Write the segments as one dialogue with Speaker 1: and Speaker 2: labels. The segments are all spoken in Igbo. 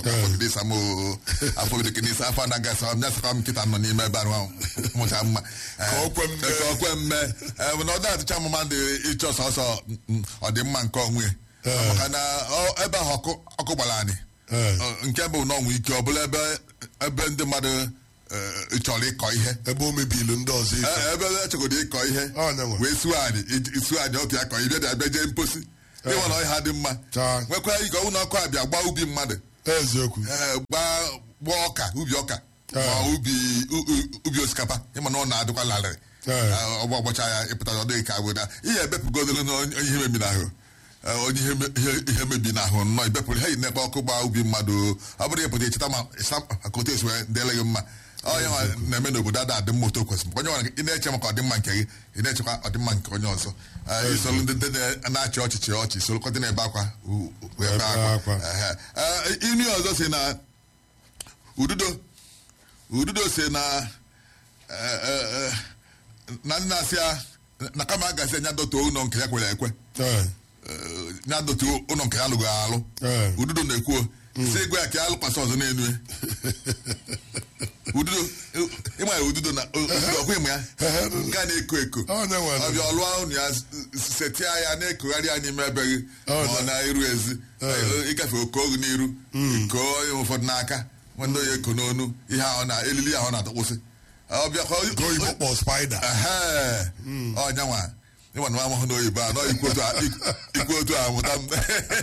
Speaker 1: afọgide samo afọgide kenisa afọ anaghị asa m nyasakwa m nkịta nọ n'ime ebe ahụ mụcha mma
Speaker 2: Ka o kwe mme.
Speaker 1: ka o kwe mme Eh, na ọ dị atụcha m mmadụ ịchọ sọsọ mm, ọdịmma nke onwe
Speaker 2: Eh.
Speaker 1: maka na ọ- ebe ahụ ọkụ ọkụ gbara anyị
Speaker 2: Eh.
Speaker 1: Ọ, nke bụ na ọnwụ ike ọ bụla ebe ebe ndị mmadụ eh, chọrọ ịkọ ihe
Speaker 2: ebe o mebilu ndị ọzọ ife
Speaker 1: Eh, ebe echegodo ịkọ ihe
Speaker 2: Ọ, na-enwe.
Speaker 1: wee suo anyị ij- suo anyị otu ya kọ ihe bịa bịa jee mposi ịnwe na ọhịa dị mma
Speaker 2: Taa.
Speaker 1: nwekwa ike ọnwụ na ọkụ abịa gbaa ubi mmadụ
Speaker 2: eziokwu
Speaker 1: eh, gbaa gbaa ọka ubi ọka
Speaker 2: Eh.
Speaker 1: ma ubi u- u- ubi osikapa ịma na ọ na-adịkwa larịrị
Speaker 2: Eh.
Speaker 1: Eh, ọgba ọgbọcha ya ịpụta ọ dịghị ka weda ihe ebepụgodoro na onye ihe mebi n'ahụ Eh, onye ihe me- ihe- ihe mebi n'ahụ nnọọ ibepụrụ ha yi n'ebe ọkụ gbaa ubi mmadụ ọ bụrụ ịpụta echeta ma ịsa maka otu esi wee dịele gị mma onye nwa na-eme n'obodo ada adị mma otu o kwesịrị onye nwa ị na-eche maka ọdịmma nke gị ị na-echekwa ọdịmma nke onye ọzọ Eh, isolu ndị ndị na- na-achị ọchịchị ọchị solokọta na-ebe akwa u- u- wee
Speaker 2: Ebe
Speaker 1: bee akwa
Speaker 2: akwa.
Speaker 1: Ehe. Eh, inu ọzọ si na ududo ududo si na eh, eh, eh, na ndị na-asị ya na kama a gasị anya dọtuo ụlọ nke ya kwere ekwe
Speaker 2: Eh,
Speaker 1: eh, ya dọtuo ụlọ nke ya lụgo alụ
Speaker 2: Eh.
Speaker 1: ududo na-ekwuo si egwe ya ka ya lụkwasị ọzọ n'elu ya ududo ịma ya ududo na ududo ọkwa ịma ya nke a na-eko eko
Speaker 2: Ọ na-enwe na-
Speaker 1: ọbịa ọlụọ ụnụ ya setia ya na-ekogharị ya n'ime ebe gị
Speaker 2: Ọ
Speaker 1: ma ọ
Speaker 2: na-
Speaker 1: na-eru ezi ịgafe oke ogu n'iru koo onye ụfọdụ n'aka nwanne onye eko n'onu ihe ahụ na elili ahụ na-atọkwụsị ọbịa ka
Speaker 2: nke oyibo kpọ spider
Speaker 1: Ehe. ọnya nwa ịma na amahụ n'oyibo a nọ ikwu otu a- ikwu- ikwu otu a mụta m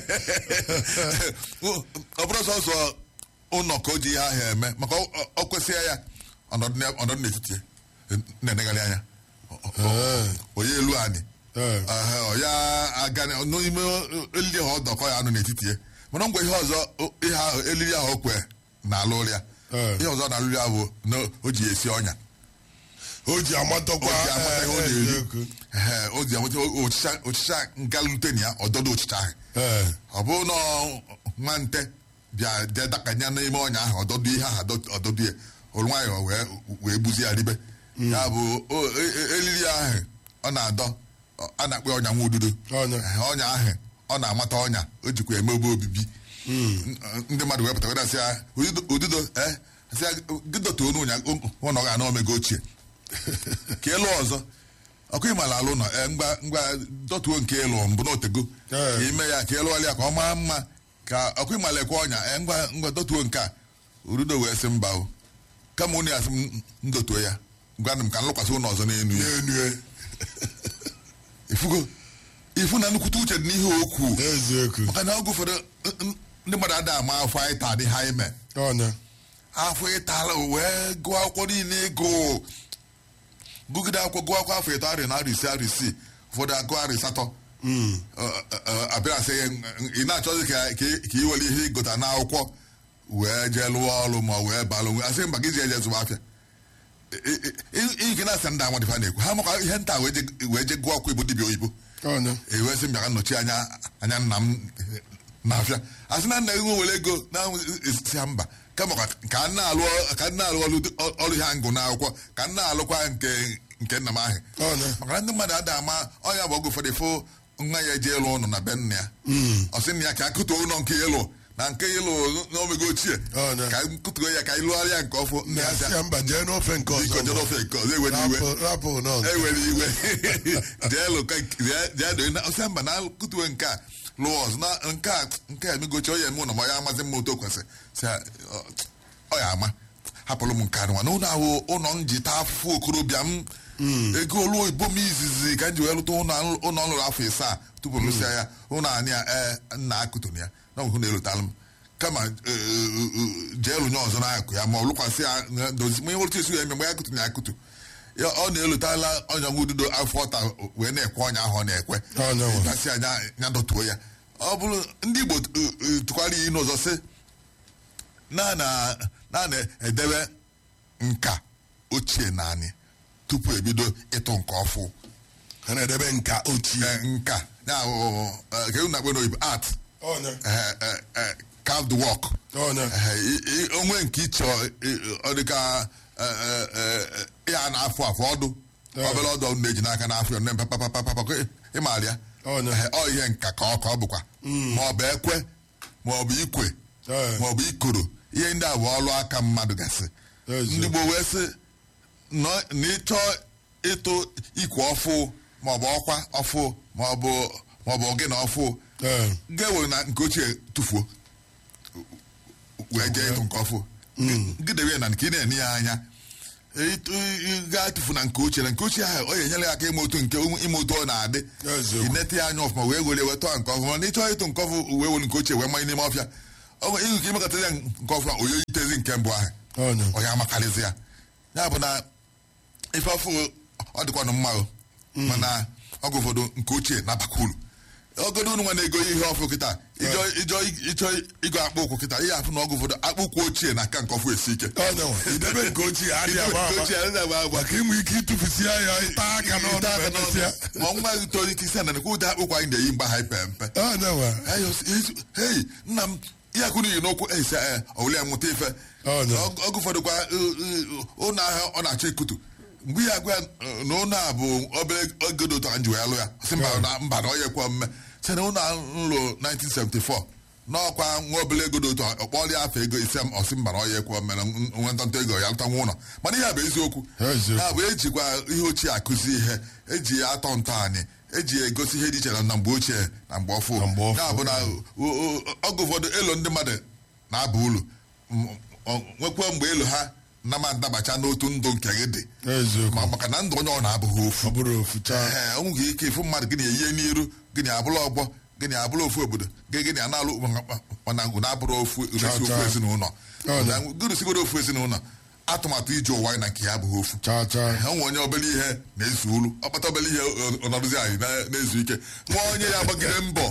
Speaker 1: ọ bụrụ sọsọ ụlọ ka o ji ihe ahụ eme maka ọ- ọ- ọ kwesịa ya ọnọdụ na- ọnọdụ n'etiti ya, na-enegharị anya Ọ- ọ- onye elu anyị
Speaker 2: Eh.
Speaker 1: Ehe, ọ ya aga na- n'ime elili ahụ ọ dọkọ ya anụ n'etiti ya mana ngwa ihe ọzọ o- ihe ahụ elili ahụ o kwe na-alụ ụlọ ya
Speaker 2: Eh.
Speaker 1: ihe ọzọ na-alụ ya bụ na o ji ya esi ọnya
Speaker 2: o ji amatọkwa
Speaker 1: o ji amata ihe ọ
Speaker 2: eh,
Speaker 1: na-eri
Speaker 2: eziokwu.
Speaker 1: Ehe, o ji amata ọchịcha ọchịcha nga lute na ya ọdọdọ ọchịcha ahụ
Speaker 2: Eh,
Speaker 1: ọ bụrụ na nwa nte bịa jee dakanye n'ime ọnya ahụ ọdọdọ ihe ahụ ọdọ- ọdọdọ ya olu nwayọ wee wee gbuzi ya ribe ya bụ o- e- e- elili ahụ ọ na-adọ ọ- a na-akpọ ọnya nwa ududo
Speaker 2: Ọnya.
Speaker 1: Ehe, ọnya ahụ ọ na-amata ọnya o jikwa eme ebe obibi N- ndị mmadụ wee pụta wee sị ya ududo ududo eh sị ya gị dọtuo n'ụnya ụlọ ga-ana omego ochie ka elu ọzọ ọkụ ịmala alụ nọ ee, ngwa ngwa dọtuo nke elu mbụ na otego
Speaker 2: Ee.
Speaker 1: ka ime ya ka elu ọlịa ka ọ maa mma ka ọkụ ịmala ekwe ọnya ee, ngwa ngwa dọtuo nke a urudo wee sị mba o kama unu ya sị m ndotuo ya gwanụ m ka m lụkwasị ụlọ ọzọ n'elu ya
Speaker 2: n'enu ya.
Speaker 1: ifugo ifu na nnukwute uche dị n'ihe okwu
Speaker 2: eziokwu
Speaker 1: maka na oge ụfọdụ n- n- ndị mmadụ ada ama afọ anyị taa dị ha ime
Speaker 2: ọnya
Speaker 1: afọ ịtala wee gụọ akwụkwọ niile ịgụ gụgide akwụkwọ gụọ akwụkwọ afọ ịtọ arị na arị ise arị isii ụfọdụ agụ arị asatọ Ọ- ọ- ọ- abịa sị ị na-achọzi ka ka ka ị were ihe ịgụta n'akwụkwọ wee jee lụọ ọrụ ma wee balụ nwe asị mba gị ji eje zụba afịa ike na-asị ndị anwa dịfa na-ekwu ha maka ihe nta wee je- wee je gụọ akwụkwọ igbo dibịa oyibo
Speaker 2: ọnya
Speaker 1: ewee sị mbịa ka nnọchi anya anya nna m na-afịa asị na nna gị nwe were ego na esi ha mba kama ka ka m na-alụ ka m na-alụ ọrụ ọrụ ihe ngụ n'akwụkwọ ka m na-alụkwa nke nke nna m ahụ
Speaker 2: ọnya
Speaker 1: maka na ndị mmadụ ada ama ọnya bụ oge ụfọdụ fụ nwa ya eje ịlụ ụlọ na be nna ya ọ sị nna ya ka akụtuo ụlọ nke ịlụ na nke ịlụ n'omego ochie
Speaker 2: Ọ, na.
Speaker 1: ka nkụtuo ya ka ịlụgharịa nke ọfụ nna ya sị
Speaker 2: na-asị ya mba jee n'ofe nke
Speaker 1: biko
Speaker 2: ọzọ
Speaker 1: jere ofe nke ọzọ ewere iwe
Speaker 2: Rapụ- rapụ n'ọzọ
Speaker 1: ewere iwe jee lụka jee- jee doo na ọsị mba na kụtuo nke a lụọ ọzọ na nke a nke a emegochi onye eme ụlọ ma ya amazi mma otu o kwesịrị sị ya, ọ- ọ ya ama hapụrụ m nke anụnwa na ụlọ ahụ ụlọ m ji taa afụfụ okorobịa m ego olu oyibo m izizi ka m ji wee lụta ụlọ ụlọ ọ lụrụ afọ ịsaa tupu m lụsịa ya ụlọ anyị a ee nna akụtụrụ ya na ọhụ na-elotalụ m kama ee, ee, ee, jee lụnye ọzọ n'akụ ya ma ọ lụkwasị ya na- dozi ma ihe otu esi ya eme mgbe ya akụtụrụ ya akụtụ ya ọ na-elotala ọnya nwa ududo afọ ọta wee na-ekwe ọnya ahụ ọ na-ekwe
Speaker 2: Ọnya nwa.
Speaker 1: gasị anya ya dọtuo ya ọ bụrụ ndị igbo eh, eh, tụkwara iyi n'ụzọ sị na na na na-edebe nka ochie naanị tupu ebido ịtụ nke ọfụ
Speaker 2: ha na-edebe nka ochie
Speaker 1: Eh, nka ya bụ eh, ka unu na-akpọ n'oyibo art
Speaker 2: ọnya
Speaker 1: eh, eh, eh, carved work
Speaker 2: ọnya
Speaker 1: Eh, i- i- onwe nke ịchọ eh, ọ dị ka eh, eh, eh, ya na-afụ afụ ọdụ
Speaker 2: Eh.
Speaker 1: obere ọdụ ọdụ na-eji n'aka n'afọ ya papapapapapa ịmara ya
Speaker 2: Ọnya.
Speaker 1: Eh, ọ ihe nka ka ọ ka ọ bụkwa ma ọ bụ ekwe ma ọ bụ ikwe
Speaker 2: Ee.
Speaker 1: maọbụ ikoro ihe ndị a bụ ọlụ aka mmadụ gasị
Speaker 2: Eziokwu.
Speaker 1: ndị Igbo wee sị nọ- na ịchọ ịtụ ikwe ọfụ maọbụ ọkwa ọfụ maọbụ maọbụ ogene ọfụ
Speaker 2: Ee.
Speaker 1: ga-ewe na nke ochie tụfuo wee jee ịtụ nke ọfụ gidebe na nke ị na-ene ya anya ịtụ- ị gaa tụfu na nke ochie na nke ochie ahụ ọ ga-enyere ya aka ime otu nke ime otu ọ na-adị
Speaker 2: Eziokwu.
Speaker 1: inete ya anya ọfụma wee were wetọ nke ọfụma na ịchọọ ịtụ nke ọfụ wee were nke ochie wee manye n'ime ọfịa ọ nwere ihe ka imekọta ya nke ọfụma onye itezi nke mbụ ahụ
Speaker 2: Ọnya.
Speaker 1: onye amakarịzi ya ya bụ na ife ọfụ ọ dịkwanụ mma o mana ọgụ ụfọdụ nke ochie na-abakwa uru ogodo unu nwa na-ego ihe ọfụ kịta ịjọ ịjọ ịchọ ịgo akpụ ụkwụ kịta ihe afụ na ọgụ ụfọdụ akpụ ụkwụ ochie na aka nke ọfụ esi ike
Speaker 2: Ọnya nwa. Idebe nke ochie adịghị agba
Speaker 1: Nke
Speaker 2: agba.
Speaker 1: ochie adịghị agba agba.
Speaker 2: Maka inwe ike ịtụfusi ya taa aka n'ọnụ
Speaker 1: Ite aka
Speaker 2: ma
Speaker 1: n'ọnụ.
Speaker 2: emesịa.
Speaker 1: ma nwa gị toro ike isi ana nekwa ụdị akpụkwa anyị na-eyi mgbe ha ipe mpe
Speaker 2: Ọnya nwa.
Speaker 1: hei nna m ihe akụ n'ihi n'okwu ese ọwụli ya nwụta ife
Speaker 2: Ọ nọ.
Speaker 1: Ọg- ọgụ ụfọdụ kwa ụlọ ahịa ọ na-achọ ikutu mgbe ya agwa ya na ụlọ a bụ obere ogodo ụtọ nji wee lụ ya sị mba na mba na ọ yekwa mme sị na ụlọ ahụ m lụ 1974 n'ọkwa nwa obere ego dị ụtọ ọkpọrọ ya afọ ego ise m ọsị mba na ọ yekwa mme na nwe ntọntọ ego ya lụta nwa ụlọ mana ihe a bụ eziokwu
Speaker 2: Eziokwu.
Speaker 1: ya bụ ejikwa ihe ochie akụzi ihe eji ya atọ ntọ anyị eji ya egosi ihe dị iche na mgbe ochie na mgbe ọfụ
Speaker 2: Na mgbe ọfụ.
Speaker 1: ya bụ na o- o- ọgụ ụfọdụ elo ndị mmadụ na-aba ulu M- ọ- nwekwa mgbe elu ha na ma ndabacha n'otu ndụ nke gị dị
Speaker 2: Eziokwu.
Speaker 1: ma maka na ndụ onye ọ na-abụghị ofu
Speaker 2: Ọ bụrụ ofu chaa.
Speaker 1: ee o nweghị ike ịfụ mmadụ gịnị eyie n'iru gịnị abụrụ ọgbọ gịnị abụrụ ofu obodo gị gịnị ana-alụ mana ngụ na-abụrụ ofu
Speaker 2: Cha,
Speaker 1: ofu
Speaker 2: cha.
Speaker 1: ezinụlọ
Speaker 2: Ọ dị.
Speaker 1: gụrụ sigoro ofu ezinụlọ atụmatụ ije ụwa anyị na nke ya abụghị ofu
Speaker 2: Chaa chaa.
Speaker 1: ha nwe onye obere ihe na-ezu ulu ọkpata obere ihe ọ- ọ nọrụzi anyị na- na-ezu ike nwa onye ya gbagide mbọ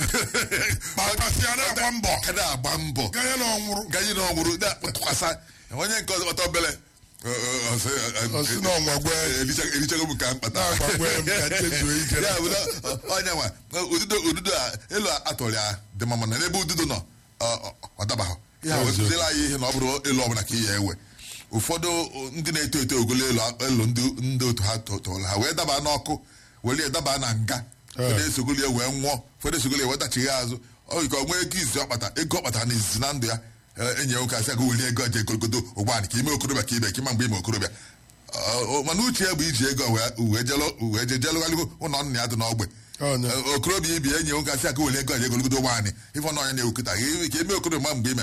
Speaker 2: Kpakasị ya na-agba mbọ.
Speaker 1: ka na-agba mbọ
Speaker 2: Ganye na ọnwụrụ.
Speaker 1: gaji na ọnwụrụ na-atụkwasa onye nke ọzọ kpata obere ọ- ọ- ọ sị, ọ- ọ-
Speaker 2: Ọ sị na ọnwa gwe.
Speaker 1: ericha- erichago m ka mkpata
Speaker 2: Na-agbagwe m ka chezuo ike.
Speaker 1: ya bụ na ọ- onye nwa ududo ududo a elu atọrọ ya dị mma mana n'ebe ududo nọ ọ- ọ- ọ dabaghị ya
Speaker 2: Eziokwu.
Speaker 1: wezụzila anyị ihe na ọ bụrụ elu ọbụla ka ị ya ewe ụfọdụ ndị na-eto eto ogolo elu elu ndị ndị otu ha to- toro ha wee daba n'ọkụ were ya daba na nga ụfọdụ esogoli ya wee nwụọ ụfọdụ esogoli ya wee dachighi azụ ọ ka ọ nwee ego izi ọkpata ego ọkpata na izizi na ndụ ya eh, enyi ya nwoke asị aga weli ego je egologodo ụgbọala ka ime okorobịa ka ibe ka ịma mgbe ime okorobịa Ọ- ọ- mana uche ya bụ iji ego wee wee jelo- wee je jelụgharịgo ụlọ nna ya dị n'ogbe
Speaker 2: Ọnya.
Speaker 1: Eh, okorobịa ibi enyi ya nwoke asị aka weli ego je egologodo ụgbọala ife ọ n'ọnya na-ewukọta ka ime okorobịa ma mgbe ime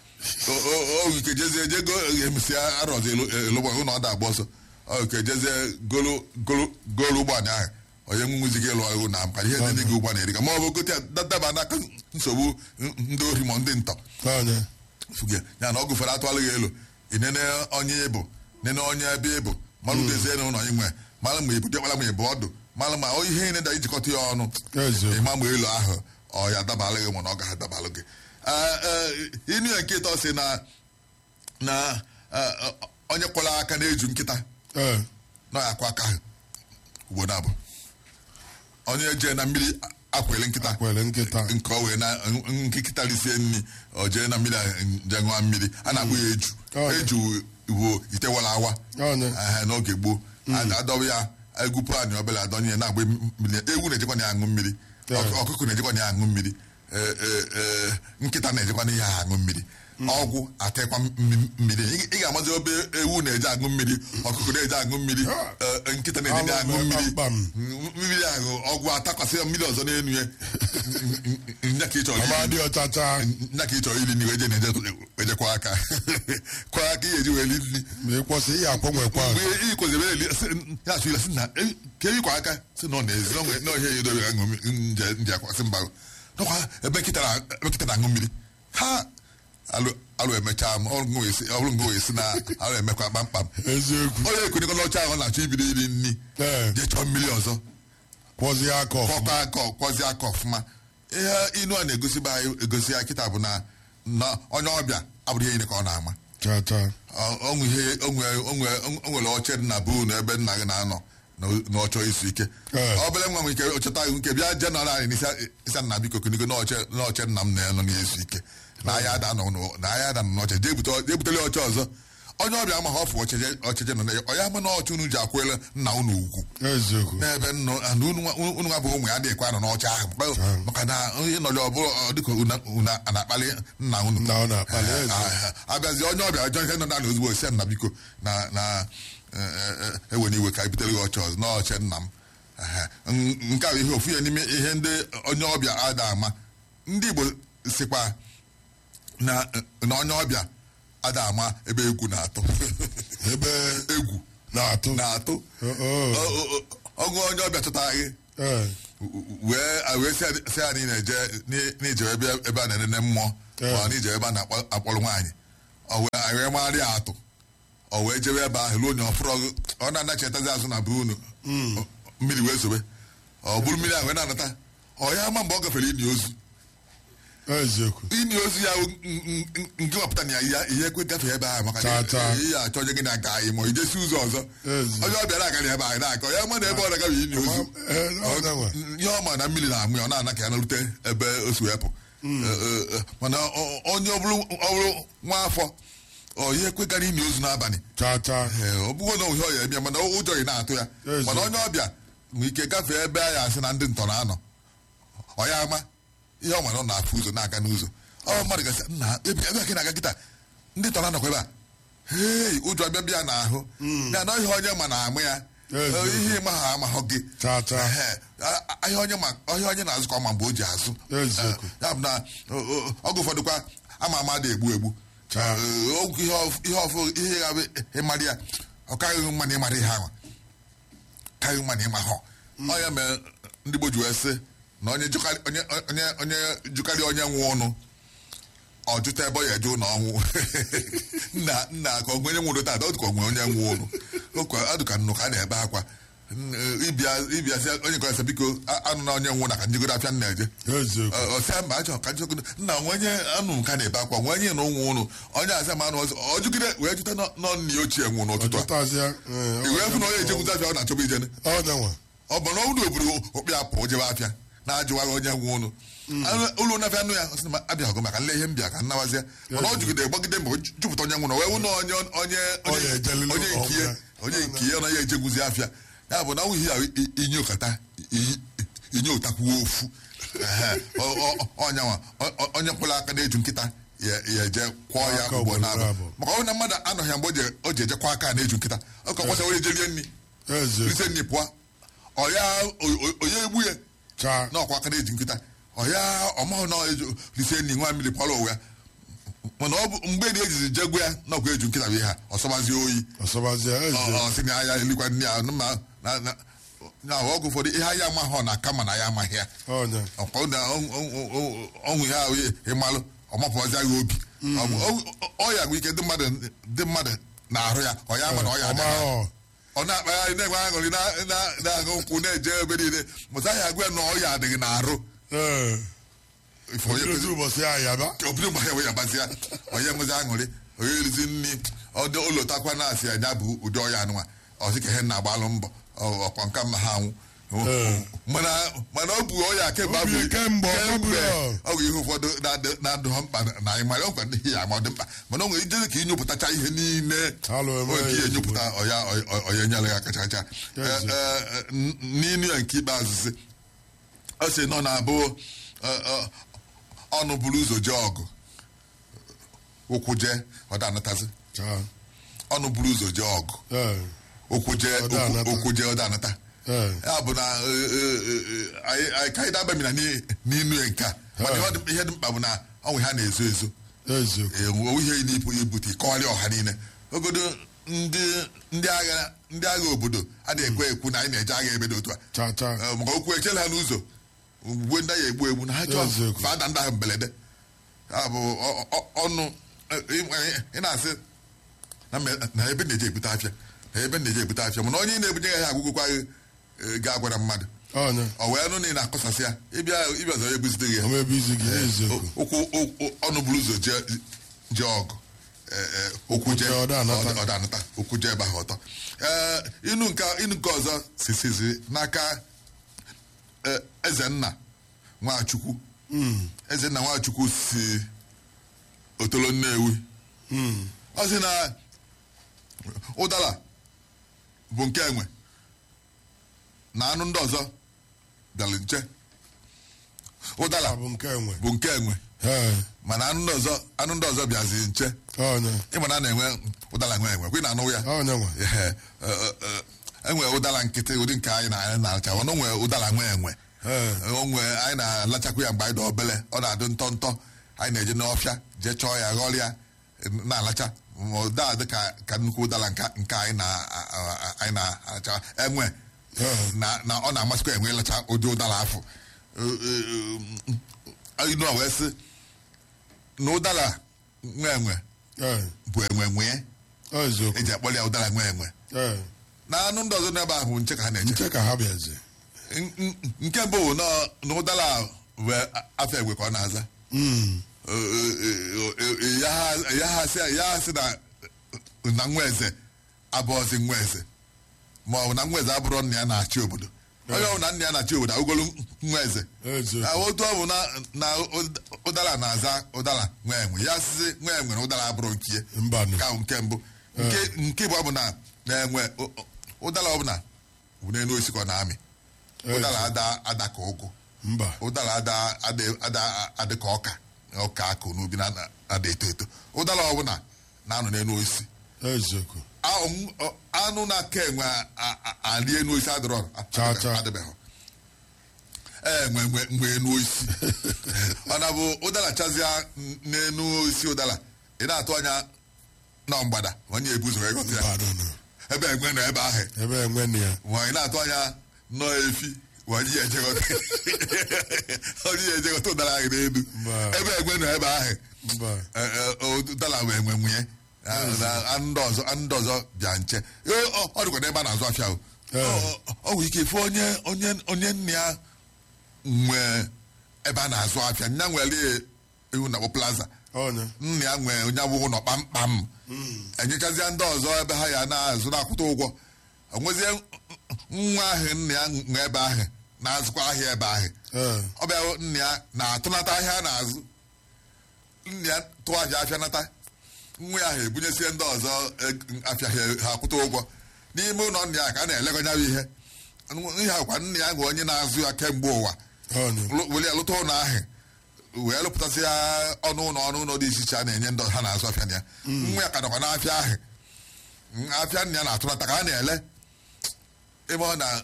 Speaker 1: oge jezie jego emesịa arọzi elụgbọ ụlọ ọ da-agba ọsọ oge jezie golu golu golu ụgbọala ahụ onye nwụziga ịlụ ọrụ na mkpa ihe ndị gị ụgbọala eriga ma ọ bụ gote ya daba n'aka nsogbu ndị ori ma ndị ntọ
Speaker 2: Ọnya.
Speaker 1: fuge ya na ọgụ ụfọdụ atụalụ gị elu inene onye ịbụ nene onye ebe ịbụ malụ dezie na ụlọ inwe malụ ma ibu dịkwala ma ịbụ ọdụ malụ ma ihe niile da ijikọta ya ọnụ
Speaker 2: Eziokwu.
Speaker 1: ịma ma elu ahụ ọ ya adabalụ gị mana ọ gaghị adabalụ gị Ee, ee, inu ya nkịta ọ sị na na ee, onye kwọla aka na-eju nkịta
Speaker 2: Ee.
Speaker 1: na ya akwa aka ahụ ugbo na abụ onye jee na mmiri akwele nkịta
Speaker 2: Akwele nkịta.
Speaker 1: nke ọ wee na nkịta risie nri ọ jee na mmiri a je ṅụọ mmiri a na-akpụ ya eju
Speaker 2: Ọ dị.
Speaker 1: eju bụ itewala awa
Speaker 2: Ọnya.
Speaker 1: Ehe, n'oge gboo A- adọba ya egwupụ anyị obere adọnye ya na-agba mmiri ewu na-ejekwa na ya aṅụ mmiri
Speaker 2: Ọ dị.
Speaker 1: Ọkụ- ọkụkọ na-ejekwa na ya aṅụ mmiri Ee, ee, ee, nkịta na-ejekwa na ihe a aṅụ mmiri ọgwụ atekwa mmi- mmiri Ị- ị ga-amazi obe ewu na-eje aṅụ mmiri ọkụkọ na-eje aṅụ mmiri ee, nkịta na-eje
Speaker 2: Alụ
Speaker 1: aṅụ
Speaker 2: mee
Speaker 1: mmiri
Speaker 2: kpamkpam.
Speaker 1: mmiri ahụ ọgwụ atakwasị ya mmiri ọzọ n'elu ya nya ka ị chọrọ
Speaker 2: Ọma
Speaker 1: iri-
Speaker 2: dị ọcha chaa.
Speaker 1: nya ka ị chọrọ iri nri wee je na-eje ejekwa aka kwa aka ihe eji wee ri nri
Speaker 2: Ma ịkwọsị ihe akpọnwekwa.
Speaker 1: mgbe ị kwesịrị eli sị- ya achụ ile sị na "Eh, ka eyi kwa aka sị na ọ na-ezi na onwe- na ọhịa ya edobe aṅụ mmiri nje nje akwasị mba nakwa ebe nkịta na- ebe nkịta na-aṅụ mmiri ha alụ alụ emechaa m ọrụ ngo esi ọrụ ngo esi na alụ emekwa kpamkpam
Speaker 2: Eziokwu.
Speaker 1: onye ekwenyekọla ọcha ahụ na-achọ ibido iri nri
Speaker 2: Ee.
Speaker 1: jee chọọ mmiri ọzọ
Speaker 2: Kwọzie aka ọfụma.
Speaker 1: kwọkwa aka kwọzie aka ọfụma ihe inu a na-egosiba anyị egosi ya kịta bụ na na onye ọbịa abụrụ ihe niile ka ọ na-ama
Speaker 2: Chaa chaa.
Speaker 1: Ọ- ọ nwe ihe o nwe- o nwe- o nwere oche dị na buu na ebe nna gị na-anọ na na ọ chọọ izu ike
Speaker 2: Ee.
Speaker 1: obere nwa m ike ocheta gị nke bịa jenara anyị n'isi ịsa nna biko kunigo na oche na oche nna m na-anọ na-ezu ike na ahịa ada nọ n'ụ- na ahịa ada nọ n'oche jee bute- jee butele oche ọzọ onye ọbịa ama ha ọfụ ọchịche ọchịche nọ na ya ọ ya ama na ọchị unu ji akwụela nna unu ugwu
Speaker 2: eziokwu
Speaker 1: n'ebe nnọ and unu nwa- unu nwa bụ ụmụ ya adịghịkwa nọ n'ọcha ahụ Maka- maka na ịnọli ọbụla ọ dịka una- una a na-akpali nna unu
Speaker 2: Nna unu akpali,
Speaker 1: Eh,
Speaker 2: ezi.
Speaker 1: ah, ah, abịazi onye ọbịa ajọ ihe nọ n'ala ozugbo si nna biko na na ewe n'iwe ka ebutere gị ọchị ọzọ n'ọchị nna m Ehe. N- nke a bụ ihe ofu ya n'ime ihe ndị onye ọbịa ada ama ndị Igbo sikwa na na onye ọbịa ada ama ebe egwu na-atụ
Speaker 2: ebe
Speaker 1: egwu
Speaker 2: na-atụ
Speaker 1: na-atụ
Speaker 2: Oh, oh.
Speaker 1: Ọ- ọ- ọ- ọgụ onye ọbịa chọtara gị
Speaker 2: Eh,
Speaker 1: wee wee sị anyị- sị anyị na-eje n'ije ebe ebe a na-enene mmụọ
Speaker 2: Yeah.
Speaker 1: ma n'ije ebe a na-akpọrọ nwaanyị ọ wee anyị wee marị ya atụ ọ wee jebe ebe ahụ ruo onye ọfụrụ ọgụ ọ na-anachetazi azụ na be unu Ọ- mmiri wee sobe ọ bụrụ mmiri ahụ wee na-anata ọ ya ama mgbe ọ gafere ini ozu
Speaker 2: eziokwu
Speaker 1: ini ozu ya wụ n- n- n- nke wapụta na ya ihe- ihe ekwe gafee ebe ahụ maka
Speaker 2: Taa,
Speaker 1: na
Speaker 2: taa.
Speaker 1: ihe achọ onye gị na-aga anyị ma ijesi ụzọ ọzọ
Speaker 2: Ezi.
Speaker 1: onye ọbịa na-agaghị ebe ahụ na-aga ọ ya ma na ebe ọ na-agaghị ini ozu
Speaker 2: Eh, ọ na-enwe.
Speaker 1: ihe ọma na mmiri na-amụ ya ọ na-ana ka ya narute ebe o si wepụ Eh, eh, mana ọ- onye ọ bụrụ ọ bụrụ nwa afọ ọ ihe ekwegara ini ozu n'abalị
Speaker 2: tata
Speaker 1: Ee, ọ bụghị na ihe ọ ya ebịa mana ụjọ ị na-atụ ya
Speaker 2: Ezi.
Speaker 1: mana onye ọbịa nwee ike gafee ebe a ya asị na ndị ntọ na-anọ ọ ya ama ihe ọ nwere ọ na-afụ ụzọ na-aga n'ụzọ ọ mmadụ gasị nna ebe ebe a ka ị na-aga kịta ndị ntọ na-anọkwa ebe a hei ụjọ bịa bịa n'ahụ ya na ihe onye ma na-amụ ya
Speaker 2: Ezi.
Speaker 1: Eh, ihe ịma ha amahụ gị
Speaker 2: Tata.
Speaker 1: Ehe. A- a- ahịa onye ma ọhịa onye na-azụ ka ọ ma mgbe o ji azụ
Speaker 2: Eziokwu.
Speaker 1: Eh, ya bụ na o- o- oge ụfọdụ kwa ama ama dị egbu egbu
Speaker 2: Taa.
Speaker 1: Eh, okwu ihe ọf- ihe ọfụ ihe ya bụ ịmarị ya ọ karịghị mma na ịmarị ihe ahụ karịghị mma na ịma họ ọ ya mere ndị Igbo ji wee sị na onye jụkarị onye onye onye jụkarị onye nwe ụnụ ọ jụta ebe ọ ya eje ụlọ ọnwụ nna nna ka ọ nwere nwụrụ tata ọ dịka ọ nwere onye nwe ụnụ okwa adụka nnụ ka a na-ebe akwa N- eh, ịbịa ịbịa sị onye nkọrọ sị biko a- anụ na onye nwụ na ka njigoro afịa nna eje
Speaker 2: eziokwu
Speaker 1: ọsịa mba achọ ka njikọ nna nwenye anụ nka na-ebe akwa nwenye na ụnwụ ụnụ onye azịa ma anụ ọzọ ọ jụgide wee jụta nọ nọ nna ya ochie nwụ n'ụtụtụ a
Speaker 2: ọjọtazịa
Speaker 1: i wee fụ na onye ejekwuzi afịa ọ na-achọba ijene
Speaker 2: ọ na-enwe
Speaker 1: ọ bụ na ọ bụrụ obodo okpi apụ jebe afịa na-ajụwaghị onye nwe ụnụ Anụ- ụlọ nafịa anụ ya ọ sị na abịaghị maka nle ihe mbịa ka nnawazie mana ọ jụgide gbagide mbọ jupụta onye nwụrụ wee wụ na onye onye
Speaker 2: Ọ
Speaker 1: onye
Speaker 2: na-ejelili
Speaker 1: onye nke ihe
Speaker 2: ọgwụ
Speaker 1: onye nke ihe na ya ejegwuzi afịa ya bụ na ọ ihe inye ụkata i- inye ụtakwuo ofu Ehe. Ọ- ọ- ọnyanwa ọ- ọ- onye kwụrụ aka na-eju nkịta ya ya eje kwọọ ya
Speaker 2: Aka
Speaker 1: ugbo
Speaker 2: ugboro
Speaker 1: na-abụ
Speaker 2: abụọ.
Speaker 1: maka ọ bụ na mmadụ anọghị ya mgbe o je- o ji ejekwa aka na-eju nkịta ọ ka kwasa were jerie nri
Speaker 2: eziokwu
Speaker 1: ise nri pụọ ọya onye egbu ya
Speaker 2: taa
Speaker 1: na ọkwa aka na-eji nkịta ọya ọmahụ na eju rise nri nwa mmiri pụọrọ ụwa ya mana ọ bụ mgbe na ejizi jegwu ya na ọkwa eju nkịta bụ ihe ha ọsọbazie oyi
Speaker 2: ọsọbazịa eziokwu
Speaker 1: ọ sị na ya elikwa nri ya ma na na na ọgụ ụfọdụ ihe anyị amaghị ọ na-aka ma na ya amaghị ya
Speaker 2: ọnya
Speaker 1: ọkwa na ọnwụ ihe ahụ ịmalụ ọmapụwazi agha obi Ọ bụ- ọ- ọya bụ ike ndị mmadụ ndị mmadụ na-arụ ya ọ ya ama na ọya adịghị
Speaker 2: ọma
Speaker 1: ọ na-akpagharị na-enwe aṅụrị na- na- na-aṅụ nkwụ na-eje ebe niile mụta ya agwa ya na ọya adịghị n'arụ
Speaker 2: ee
Speaker 1: Ife onye
Speaker 2: ozi ụbọchị ahụ yaba
Speaker 1: obido mgbe ya wee yabasị ya onye nwezi aṅụrị onye erizi nri ọdị ụlọtakwa na-asị anya bụ ụdị ọya anụnwa ọsị ka ihe na-agbalụ mbọ ọ- ọkwa nka mma ha anwụ
Speaker 2: Ee.
Speaker 1: mana mana ọ bụ ọya kemgbe
Speaker 2: O bu
Speaker 1: afọ-
Speaker 2: kemgbe, ọ
Speaker 1: kemgbe
Speaker 2: bụrụ.
Speaker 1: ọ bụ ihe ụfọdụ na-adị- na-adị ha mkpa na anyị mara ọkwa ndị ya ma ọ dị mkpa mana ọ nwere ijezi ka ịnyụpụtacha ihe niile
Speaker 2: Alụ eme
Speaker 1: Onwe ka
Speaker 2: ya
Speaker 1: ihe nyụpụta ọya ọ- onye nyere ya kacha kacha
Speaker 2: Yes.
Speaker 1: Eh, eh, n- n'inu ya nke ikpeazụ sị ọ sị nọ na-abụ eh, eh, ọnụ buru ụzọ jee ọgụ ụkwụ jee ọ danatazi
Speaker 2: taa
Speaker 1: ọnụ buru ụzọ jee ọgụ
Speaker 2: ee
Speaker 1: ụkwụ jee
Speaker 2: Ọ da
Speaker 1: ụkwụ-
Speaker 2: anata.
Speaker 1: ụkwụ jee ọ danata
Speaker 2: ee
Speaker 1: ya bụ na eh, eh, eh, anyị anyị ka anyị dabamina n'inu ya nke a mana ihe dị- ihe dị mkpa bụ na ọnwụ ha na-ezo ezo
Speaker 2: eziokwu
Speaker 1: enwe ihe na-ebu ibute ịkọwarị ọha niile ogodo ndị ndị agha ndị agha obodo adịghị ekwe ekwu na anyị na-eje agha ebe dị otu a
Speaker 2: taa taa
Speaker 1: Eh, maka okwu echela ha n'ụzọ ugwe ndị agha egbu egbu na ha chọọ
Speaker 2: Eziokwu.
Speaker 1: fada ndị ahụ mberede ya bụ ọ- ọ- ọnụ eh, ị- ị na-asị na mme- na ebe na-eje ebute afịa na ebe na-eje ebute afịa mana onye na-ebunye ya agwụgwụkwa ga-agwara mmadụ
Speaker 2: ọnya
Speaker 1: ọ wee nụ na ị na-akọsasị ya ịbịa ịbịa ọzọ ya egbuzite gị ya
Speaker 2: ọma ebe izi gị eziokwu
Speaker 1: ụkwụ ụkwụ- ọnụ buru ụzọ jee jee ọgụ Eh, eh, ụkwụ jee
Speaker 2: jee, ọ da anata.
Speaker 1: ọ da anata ụkwụ jee ebe ahụ ọtọ Eh, inu nke inu nke ọzọ sisizi n'aka eh, ezenna nwachukwu ezenna nwachukwu si otolo nnewi
Speaker 2: Mm.
Speaker 1: ọ sị na ụdara bụ nke enwe na anụ ndị ọzọ bịara nche ụdara
Speaker 2: Ọ bụ nke enwe.
Speaker 1: bụ nke enwe
Speaker 2: Ee,
Speaker 1: mana anụ ndị ọzọ anụ ndị ọzọ bịazi nche
Speaker 2: onye.
Speaker 1: ịma na a na-enwe ụdara nwe enwe kwe na anụ ya
Speaker 2: Onye nwe.
Speaker 1: Ehe, e, e, e, enwe ụdara nkịtị ụdị nke anyị na anyị na-aracha mana o nwee ụdara nwe enwe
Speaker 2: Ee,
Speaker 1: onwe anyị na-alachakwa ya mgbe anyị dị obele ọ na-adị ntọ ntọ anyị na-eje n'ọfịa jee chọọ ya ghọrịa na-alacha ma ụda dị ka ka nnukwu ụdara nke nke anyị na- a- a- anyị na-alacha enwe na na ọ na-amasịkwa enwe ịlacha ụdị ụdara afọ inu a wee sị na ụdara nwe enwe
Speaker 2: ee,
Speaker 1: bụ enwe nwee
Speaker 2: ọ eziokwu.
Speaker 1: eji akpọrọ ya ụdara nwe enwe
Speaker 2: Ee,
Speaker 1: na anụ ndị ọzọ n'ebe ahụ nche ka ha na-eche
Speaker 2: nche ka ha bịazi.
Speaker 1: N- n- nke mbụ bụ na na ụdara a wee afọ egwe ka ọ na-aza
Speaker 2: Mm,
Speaker 1: ya ha- ya ha sị ya ha sị na na nwa eze abụọzi nwa eze ma ọ bụ na nwa eze abụrụ nna ya na-achị obodo onye ọbụla nna ya na-achị obodo agụgolu nwa eze
Speaker 2: eziokwu.
Speaker 1: Na otu ọ bụ na na ụd- ụdara na-aza ụdara nwa enwe ya sịzi nwa enwe na ụdara abụrụ nke ya
Speaker 2: Mbanụ.
Speaker 1: ka nke mbụ nke nke bụ ọ bụ na na-enwe ụ- ụ- ụdara ọbụla bụ n'elu osisi ka ọ na-amị ụdara ada ada ka ụgụ
Speaker 2: Mba.
Speaker 1: ụdara ada ada ada adị ka ọka ọka akụ n'ubi na na- ada eto eto ụdara ọbụla na-anọ n'elu osisi
Speaker 2: Eziokwu.
Speaker 1: A- m- ọ- anụ na-aka enwe a- a- a- arị enu osisi adịrọ
Speaker 2: Cha cha.
Speaker 1: adịbeghị ee nwe nwe nwe enu osisi ọ na bụ ụdara chazịa n- n'enu osisi ụdara ị na-atụ anya na mgbada onye ebu ụzọ wee ghọta ya
Speaker 2: Mbanụ nụ.
Speaker 1: ebe enwe nọ ebe ahụ
Speaker 2: Ebe enwe nụ ya.
Speaker 1: ma ị na-atụ anya nọọ efi onye ya ejegọta onye ya ejegọta ụdara ahụ n'elu
Speaker 2: Mba.
Speaker 1: ebe enwe nọ ebe ahụ
Speaker 2: Mba.
Speaker 1: Ee, ee, ụdara wee nwe nwunye na anụ ndị ọzọ anụ ndị ọzọ bịa nche Ee, ọ ọ dịkwa n'ebe a na-azụ afịa o.
Speaker 2: Ee.
Speaker 1: Ọ- ọ nwere ike ife onye onye onye nne ya nwee ebe a na-azụ afịa nya nwere ihu na plaza
Speaker 2: Onye.
Speaker 1: nna ya nwee onye abụ ụlọ kpamkpam enyechazie ndị ọzọ ebe ha ya na-azụ na-akwụta ụgwọ onwezie nwa ahụ nna ya nwe ebe ahụ na-azụkwa ahịa ebe ahụ
Speaker 2: Ee,
Speaker 1: ọ bịa hụ nna ya na-atụnata ahịa a na-azụ nna ya tụọ ahịa afịa nata nwa ya ahụ ebunyesie ndị ọzọ eg- afịa ha ha akwụta ụgwọ n'ime ụlọ nna ya ka a na-elegọnyabụ ihe ihe akwa nna ya bụ onye na-azụ ya kemgbe ụwa
Speaker 2: onye.
Speaker 1: lụ- were ya lụta ụlọ ahụ wee lụpụtasị ya ọnụ ụlọ ọnụ ụlọ dị iche iche a na-enye ndị ha na-azụ afịa na ya nwa ya ka nọkwa n'afịa ahụ Mm, afịa nna ya na-atụnata ka a na-ele ebe ọ na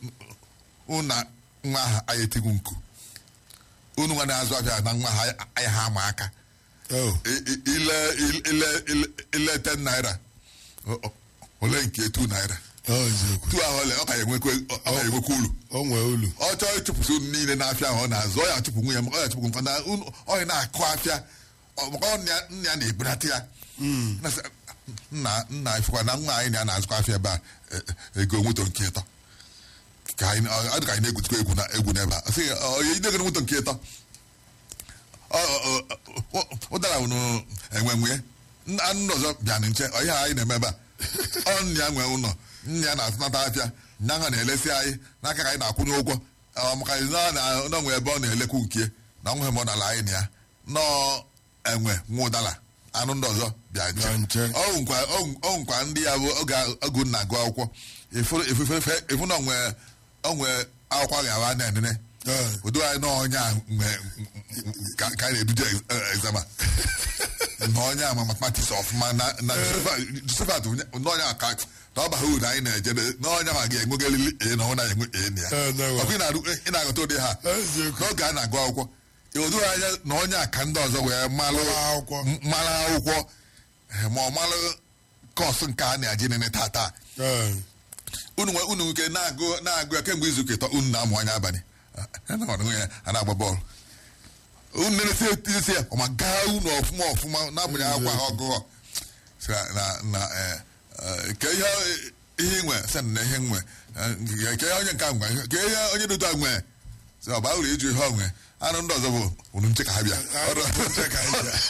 Speaker 1: ụna nwa ahụ anyị etigu nku unu nwa na-azụ afịa na nwa ha anyị ha ama aka
Speaker 2: Oh,
Speaker 1: I- i- ile ile ile ile 10 naira o- o- ole nke 2 naira
Speaker 2: ọ eziokwu.
Speaker 1: 2 ahụ ole ọ ka ya enwekwa ọ ka ya enwekwa uru
Speaker 2: O nwee olu.
Speaker 1: ọ chọọ ịchụpụsị unu niile n'afịa ahụ ọ na-azụ ọ ya achụpụ nwunye m ọ ya achụpụ nkwa na unu ọ ya na-akụ afịa ọ- maka ọ nna ya- nna ya na-ebunata ya Na sị, nna nna ifekwa na nwa anyị na ya na-azụkwa afịa ebe a e- e- ego moto nke ịtọ ka anyị ọ ọ dị ka anyị na-egwutukwa egwu na egwu n'ebe a sị ọ ya idegoro moto nke ịtọ Ọ- ọ- ọ- ọ- ụdara wụnụ enwe nwunye Nna- anụ ndị ọzọ bịa nche ọ ihe anyị na-eme ebe a ọ nna ya nwe ụlọ nna ya na-atụnata afịa nya ha na-elesi anyị n'aka ka anyị na-akwụnye ụgwọ Ọ maka na na- na nwe ebe ọ na-elekwu nke na nwe m ọ nala anyị na ya nọọ enwe nwa ụdara anụ ndị ọzọ bịa
Speaker 2: Bịa nche.
Speaker 1: nche ọ nkwa ọ nkwa ndị ya bụ oge ogu nna gụ akwụkwọ efu- efu- efu na onwe onwe akwụkwọ ga-awa na-enene
Speaker 2: Ee,
Speaker 1: odo anyị na onye a nwe ka ka anyị na-eduje exama na onye a ma mathematics ọfụma na na Josephat na onye a ka na ọ baghị uru anyị na-eje na onye ma ga-enwegalili e na ọ na-enwe e na ya
Speaker 2: Ee, na-enwe.
Speaker 1: ọkụ ị na-arụ- ị na-agụta ụdị ha
Speaker 2: eziokwu.
Speaker 1: n'oge a na-agụ akwụkwọ odo anya na onye a ka ndị ọzọ wee malụ
Speaker 2: Mara akwụkwọ.
Speaker 1: m- mara akwụkwọ eh, ma ọ malụ kọọsụ nke a na-aji nene tata
Speaker 2: Ee,
Speaker 1: unu nwe unu nke na-agụ na-agụ ya kemgbe izu ụka ịtọ unu na-amụ anya abalị a na-arụ ya a na-agba bọọlụ unu na-esi etisi ya ọma gaa unu ọfụma ọfụma na-abụghị akwa ha ọgụgọ Sị na na na eh, eh, ke ihe ihe nwe sị na ihe nwe eh, ke ihe onye nke a nwe ke ihe onye dị otu a nwe sị ọ baa uru ịjụ ihe ọ nwe anụ ndị ọzọ bụ unu nche ka ha bịa Ọrụ-
Speaker 2: nche ka ha bịa.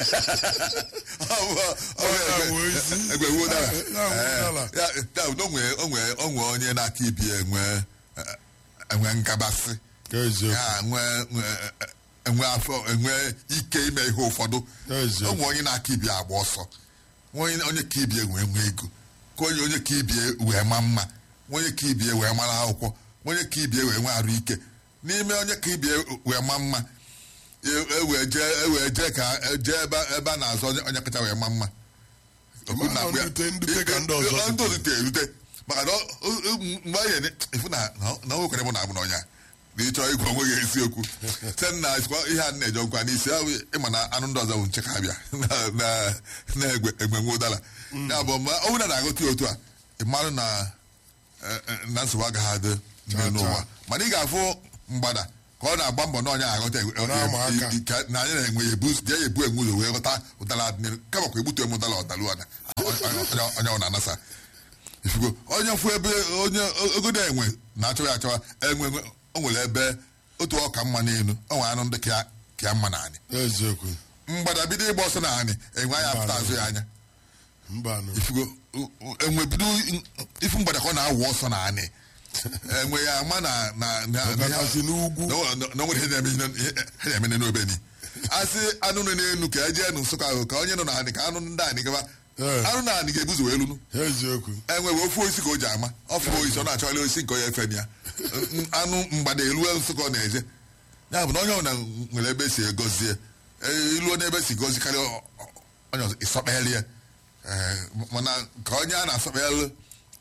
Speaker 1: Ọ bụ- ọ bụ
Speaker 2: ya
Speaker 1: egbe-
Speaker 2: wụ ezi.
Speaker 1: egbe wuo dara.
Speaker 2: Ya wụ
Speaker 1: Eh,
Speaker 2: dara.
Speaker 1: ya- ya, onwe onwe onwe onye na-aka ibi enwe eh, enwe nkabasị
Speaker 2: eziokwu.
Speaker 1: ya nwe nwe- enwe afọ enwe ike ime ihe ụfọdụ
Speaker 2: Eziokwu.
Speaker 1: onwe onye na-aka ibi agba ọsọ onye onye ka ibi enwe enwe ego ka onye onye ka ibie wee ma mma onye ka ibie wee mara akwụkwọ onye ka ibie wee nwee arụ ike n'ime onye ka ibie wee ma mma e- ewee jee ewee jee ka jee ebe ebe a na-azụ onye onye kacha wee ma mma Okwu
Speaker 2: Ma
Speaker 1: na-agwa ya.
Speaker 2: ndute- ndute ka ndị ọzọ
Speaker 1: Ndị ọzọ rute erute maka na ọ- ọ- ọ- mgbe anyị ene- ịfụ na na- na o nwekwara mụ na abụ n'ọnya na ịchọ ịgwa onwe gị eziokwu site na sikwa ihe a na-eje nkwa n'isi ahụ ịma na anụ ndị ọzọ bụ nche ka abịa na- na- na-egbe egbe nwe ụdara ya bụ ma ọ bụrụ na na-agụta ya otu a ị marụ na eh, eh, na nsogbu agaghị adị
Speaker 2: Cha,
Speaker 1: n'ụwa
Speaker 2: cha.
Speaker 1: mana ị ga-afụ mgbada ka ọ na-agba mbọ na ọnya aghọta egwe-
Speaker 2: Na-ama aka.
Speaker 1: i- i- ka- na anyị na-enwe ya ebu jee ya ebu enwe ụzọ wee ghọta ụdara adịnịrụ kama kwa egbute m ụdara ọdalu ọda onye ọ na-anasa ifugo onye fụ ebe onye ogodo enwe na-achọwa ya achọwa enwe enwe- o nwere ebe otu ọka mma n'elu o nwere anụ ndị ka ya- ka ya mma n'anị
Speaker 2: eziokwu
Speaker 1: mgbada bido ịgba ọsọ n'anị enwe anya apụta azụ ya anya
Speaker 2: mba nụ
Speaker 1: ifugo u- u- enwe bido ifu mgbada ka ọ na-awụ ọsọ n'anị enwe ya ama na na na na-
Speaker 2: ọkachasị n'ugwu
Speaker 1: na o- na- na o nwere ihe na-eme ihe- ihe na-eme n'obe ni asị anụ nọ n'elu ka e jee nụ nsụka ahụ ka onye nọ n'anị ka anụ ndị anị gaba
Speaker 2: Ee.
Speaker 1: anụ na anị ga-ebuzo wee lunu
Speaker 2: eziokwu
Speaker 1: enwe wee ofu osisi ka o ji ama ọfụ osisi ọ na-achọgharị osisi nke onye efe ya N- anụ mgbada elue nsụka ọ na-eje ya bụ na onye ọbụla nwere ebe si egozie Ee, iluo n'ebe si gozikarị ọ- ọ- onye ọzọ ịsọkpegharị ya Ee, mana ka onye a na-asọkpegharị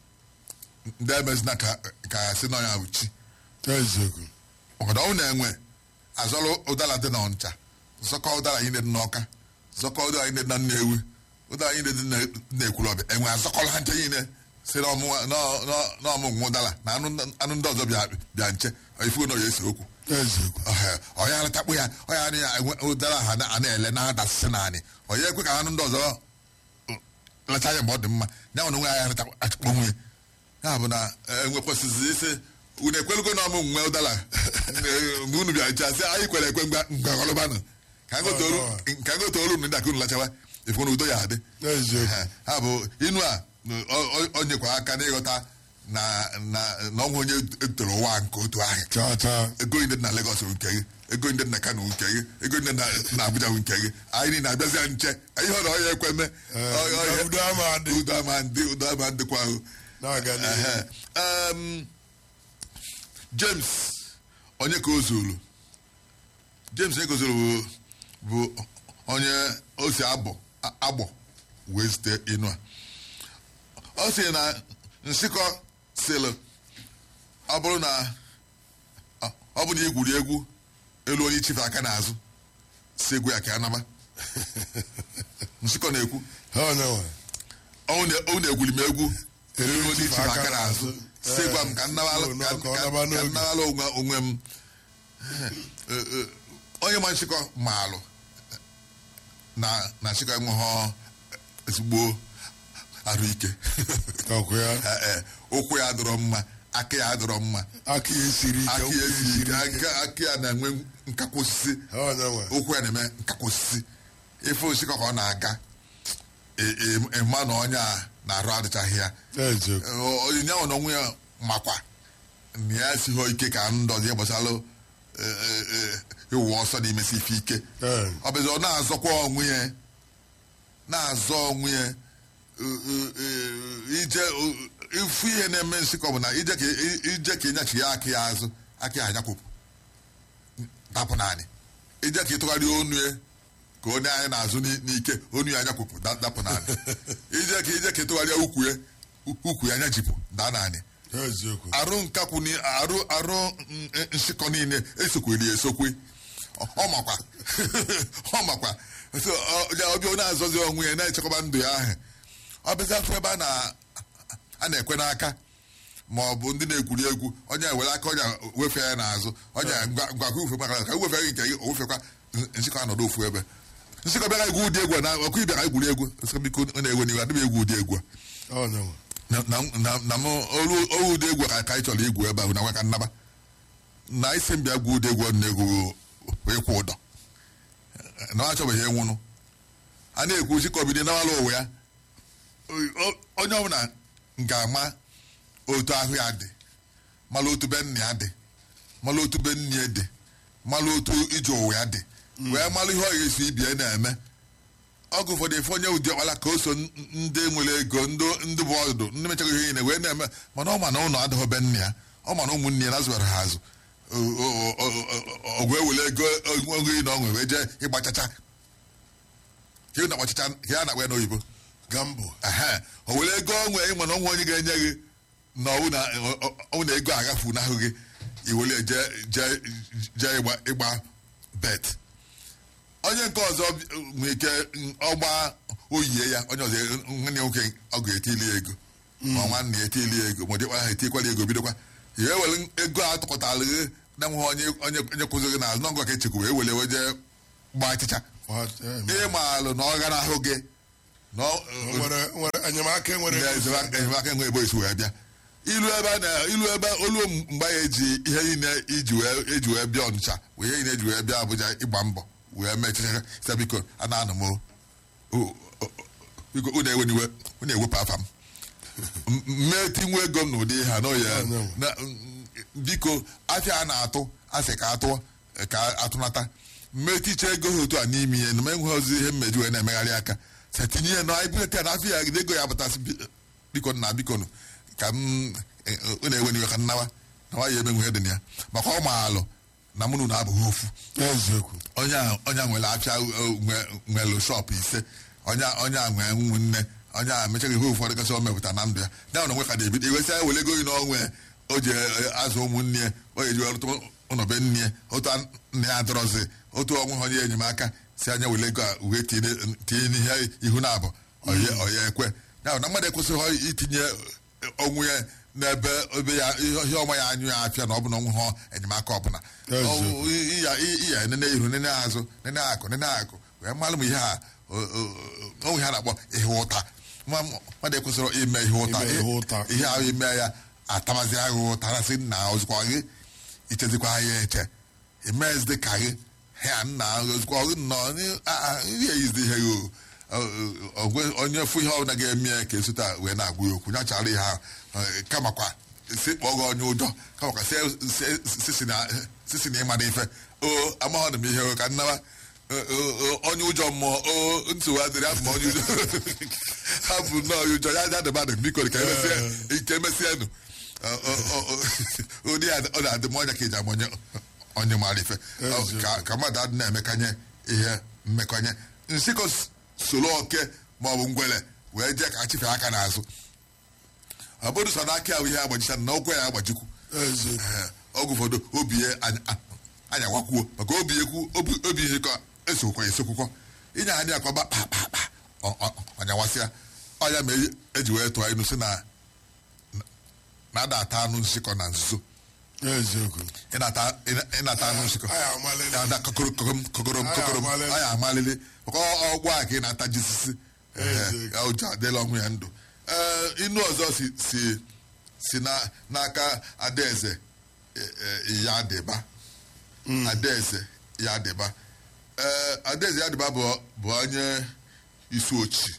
Speaker 1: ndị emezina ka ka ya si na onye ahụ chi
Speaker 2: eziokwu
Speaker 1: ọgọdọ ọnwụ na-enwe azọrọ ụdara dị na ọncha zọkọ ụdara anyị dị n'ọka zọkọ ụdara anyị dị na nnewi ụdara anyị dị na- na-ekwulọbịa enwe azọkọrọ ha nche niile si n'ọmụmụ ụdara na anụ anụ ndị ọzọ bịa bịa nche ifugo na oya esi okwu
Speaker 2: eziokwu
Speaker 1: Ọha- ọya aratakpụ ya ọya anụ ya enwe ụdara ha na- a na-ele na-adasịsị naanị ọya ekwe ka anụ ndị ọzọ leta anya mgbe ọ dị mma ya nwere onwe ya aratakpọ nwunye ya bụ na enwe kwesịrị isi unu ekwelugo na ọmụ nwe ụdara mgbe unu bịara chasị anyị kwere ekwe ngwa ngwagọlụbanụ ka ngote olu ndị aka unu lachawa ifu na udo ya adị
Speaker 2: eziokwu
Speaker 1: ha bụ inu a o- o- o nyekwa aka n'ịghọta na na na ọnwụ onye toro ụwa nke otu ahụ
Speaker 2: chaa chaa
Speaker 1: ego ndị dị na Lagos bụ nke gị ego ndị dị na Kano bụ nke gị ego ndị dị na- na Abuja bụ nke gị anyị niile abịazịa nche ihe ọ na ọya ekweme
Speaker 2: Ee,
Speaker 1: Ọ- ọ-
Speaker 2: udo- udo ama adị.
Speaker 1: udo ama ndị udo ama ndịkwa ahụ
Speaker 2: na-aga n'ihu
Speaker 1: Ehe. Um, James onye ka o zuru James onye ka o zuru bụ- bụ onye o si abọ a- agbọ wee zite inu a ọ sị na nsịkọ sịlụ ọ bụrụ na ọ- ọ bụ na igwuri egwu elu onye ichife aka n'azụ si egwu ya ka ya naba nsịkọ na-ekwu
Speaker 2: ha onye nwe
Speaker 1: ọ na- ọ na-egwuri m egwu elu onye ichife aka n'azụ si gwa m ka nnawalụ
Speaker 2: Ee,
Speaker 1: ka
Speaker 2: ka ọ
Speaker 1: ka-
Speaker 2: naba
Speaker 1: ka
Speaker 2: n'oge.
Speaker 1: nnawalụ onwe onwe m Eh, eh, onye ma nchịkọ maalụ na na nchịkọ enweghị ezigbo arụ ike
Speaker 2: ọkụ ya
Speaker 1: Eh, eh, ụkwụ ya dọrọ mma aka ya dọrọ mma
Speaker 2: aka ya siri ike
Speaker 1: aka
Speaker 2: ụkwụ
Speaker 1: ya
Speaker 2: ya
Speaker 1: siri
Speaker 2: siri
Speaker 1: ike
Speaker 2: ike
Speaker 1: aka aka ya na-enwe nkakwa osisi
Speaker 2: ha onye nwe
Speaker 1: ụkwụ ya na-eme nkakwa osisi ife osisi ka ọ na-aga ị- ị- ịma na onye a na-arụ adịchaghị ya
Speaker 2: eziokwu
Speaker 1: onyinye ahụ na onwe ya makwa na ya esighị ike ka ndị ọzọ ihe gbasara ịwụ ọsọ na imesi ife ike
Speaker 2: Ee.
Speaker 1: ọ bụzi ọ na-azọkwa onwe ya na-azọ onwe ya eh, eh, eh, ije eh, ifu ihe na-eme nsịkọ bụ na ije ka ije ka ịnyachi ya aka ya azụ aka ya anyakwụpụ dapụ naanị ije ka ịtụgharị onu ya ka onye anyị na-azụ n'i- n'ike onu ya anyakwụpụ da- dapụ naanị ije ka ije ka ịtụgharịa ukwu ya ukwu ya anyajipụ daa naanị
Speaker 2: eziokwu
Speaker 1: arụ nkakwu ni arụ arụ mm, eh, nsịkọ niile esokweli esokwe ọ ọ makwa ọ makwa so ọ- ya ọbịa onye azọzi onwe ya na-echekwaba ndụ ya ahụ ọ bịazi afọ ebe a na- a na-ekwe n'aka ma ọ bụ ndị na-egwuri egwu onye were aka onye wefee ya n'azụ onye ngwa ngwa ka ufe maka ka wefee gị nke gị o wefekwa nsịkọ anọdụ ofu ebe nsịkọ bịara egwu ụdị egwu a na ọkụ ịbịara egwuri egwu nsịkọ biko ọ na-ewe n'iwe adịghị egwu ụdị egwu a
Speaker 2: ha onye nwe
Speaker 1: na na na na m olu olu ụdị egwu ka ka anyị chọrọ igwu ebe ahụ na nwaka nnaba na isi m bịa gwu ụdị egwu ọ na-egwu ịkwụ ụdọ na ọ achọbeghị ịnwụnụ a na-ekwu chikọbido nawala ụwa ya O- onye ọbụla ga-ama otu ahụ ya dị mala otu be nna ya dị mala otu be nne ya dị mala otu ije ụwa ya dị wee mara ihe ọ ga-esi ibie na-eme ọgụ ụfọdụ efe onye ụdị ọkpala ka o so n- ndị nwere ego ndị ndị bụ ọdụ ndị mechaghị ihe niile wee na-eme mana ọ ma na ụlọ adịghị be nne ya ọ ma na ụmụnne ya nazụbara ha azụ ọgwụ ewele ego ogo na ọṅụ wee jee ịgbachacha ka ị na-agbachacha ka ya na-akpa ya n'oyibo
Speaker 2: gambo
Speaker 1: ehe o were ego onwe ịma na onwe onye ga-enye gị na ọwụ na ọwụ na ego agafu n'ahụ gị iwere jee jee jee ịgba ịgba bet onye nke ọzọ nwere ike ọgba oyie ya onye ọzọ nwanne ya nwoke ọ ga-etili ya ego ma nwanne ya etili ya ego ma dịkwa ha etikwala ego bidokwa ya ewere ego a tụkọtara gị na nweghị onye onye onye kwụziri gị n'azụ n'ọgọ ka echekwa wee were wee jee gbaa achịcha ịmaalụ na ọ gara ahụ gị na ọ-
Speaker 2: nwere nwere enyemaka enwere
Speaker 1: na enyemaka enyemaka enwe ebe esi wee bịa ilu ebe a na ilu ebe olu mgbe ya eji ihe niile iji wee eji wee bịa ọnịcha wee ihe niile eji wee bịa abụja ịgba mbọ wee mechicha sị biko a na-anụ m o. O- o- biko unu eweniwe unu ewepụ afa m M- mmee tinwe ego m n'ụdị ha n'oye
Speaker 2: Anyanwụ.
Speaker 1: na biko afịa a na-atụ asị ka atụọ ka atụnata mmeticha ego ha otu a n'ime ihe na m enweghị ozi ihe mmeji wee na-emegharị aka sa tinye ya na ibuleta ya na afịa ya gide ego ya apụtasị bi- biko na biko nụ, ka m unu eweniwe ka nnawa na nwaanyị eme nwunye dị na ya maka ọ maalụ na mụ na unu abụghị ofu
Speaker 2: eziokwu
Speaker 1: onye a onye a nwere afịa uh, nwe- nwere shọpụ ise onye a- onye a nwee ụmụnne onye a mechaghị ihe ụfọdụ gasị o mepụta na ndụ ya ya na onwe ka na-ebido iwesịa wele ego na onwe o ji eh, azụ ụmụnne ya o ji ọrụtụ ụnọbe nne ya otu a- nne ya adọrọzi otu ọnwe ha onye enyemaka si anya wele ego a wee tinye tinye n'ihe ihu na abụ oye oye ekwe ya na mmadụ ekwesịghị itinye onwe ya n'ebe ebe ya ihe ihe ọma ya anyụ ya afịa na ọ bụ na ọnwụ ha enyemaka ọbụla
Speaker 2: Eziokwu.
Speaker 1: Ọ- iya iya nene ihu nene azụ nene akụ nene akụ wee malụ m ihe a onwe ha na-akpọ ihe ụta Nwa m- mmadụ ekwesịrị ime ihe ụta
Speaker 2: Ime ihe ụta.
Speaker 1: ihe ahụ ime ya atamazi agha ụta na sị na ozukwa gị ichezikwa ya eche imezide ka gị ha nna ozukwa gị nọ ihe eyizi ihe gị o. Ọ- ọ- ọ- onye fụ ihe ọbụla ga-eme ya ka esota wee na-agwa ya okwu nyachara ihe ahụ Ọ, kamakwa si kpọọ gị onye ụjọ kamakwa si- si- si- si na- sisi na ịmara ife o amaghị m ihe o, ka nnaba o- o- o- onye ụjọ mmụọ o nsogbu adịrị afọ m onye ụjọ hapụ nnọọ ya ụjọ ya ja dị mmadụ biko ka emesịa ike emesịa nụ Ọ- ọ- ọ- ọ- ụdị ya ọ na-adị m ọnya ka eji ama onye onye mara ife Ọ, ka- ka mmadụ adị na-emekanye ihe mmekọnye nsịkọ soro oke maọbụ ngwele wee jee ka achịfe aka n'azụ ọ bụrụ sọ n'aka ya bụ ihe agbajicha na ụkwụ ya agbajikwu
Speaker 2: eziokwu
Speaker 1: Ee, oge ụfọdụ obi ya anya- a- anyawakwuo maka obi ekwu obi obi ihe ka esokwa esokwukwo inye ha ya ka ọba kpakpakpa ọnyawasịa ọnya ma e- eji wee tụọ inu si na na ada ata anụ nsịkọ na nzuzo
Speaker 2: eziokwu
Speaker 1: ịnata ịna- ịnata anụ nsịkọ
Speaker 2: anyị amalele
Speaker 1: ada kokoro kokom kokorom
Speaker 2: Anyị
Speaker 1: kokorom
Speaker 2: amalele.
Speaker 1: anyị amalili maka ọ- ọgwụ a ka ị na-ata jisisi
Speaker 2: Eze.
Speaker 1: ya ụjọ adịla ọnwụ ya ndụ Ee, inu ọzọ si si si na- n'aka adaeze e- e, ya dịba adaeze ya dịba Ee, adaeze ya dịba bụ bụ onye isi ochi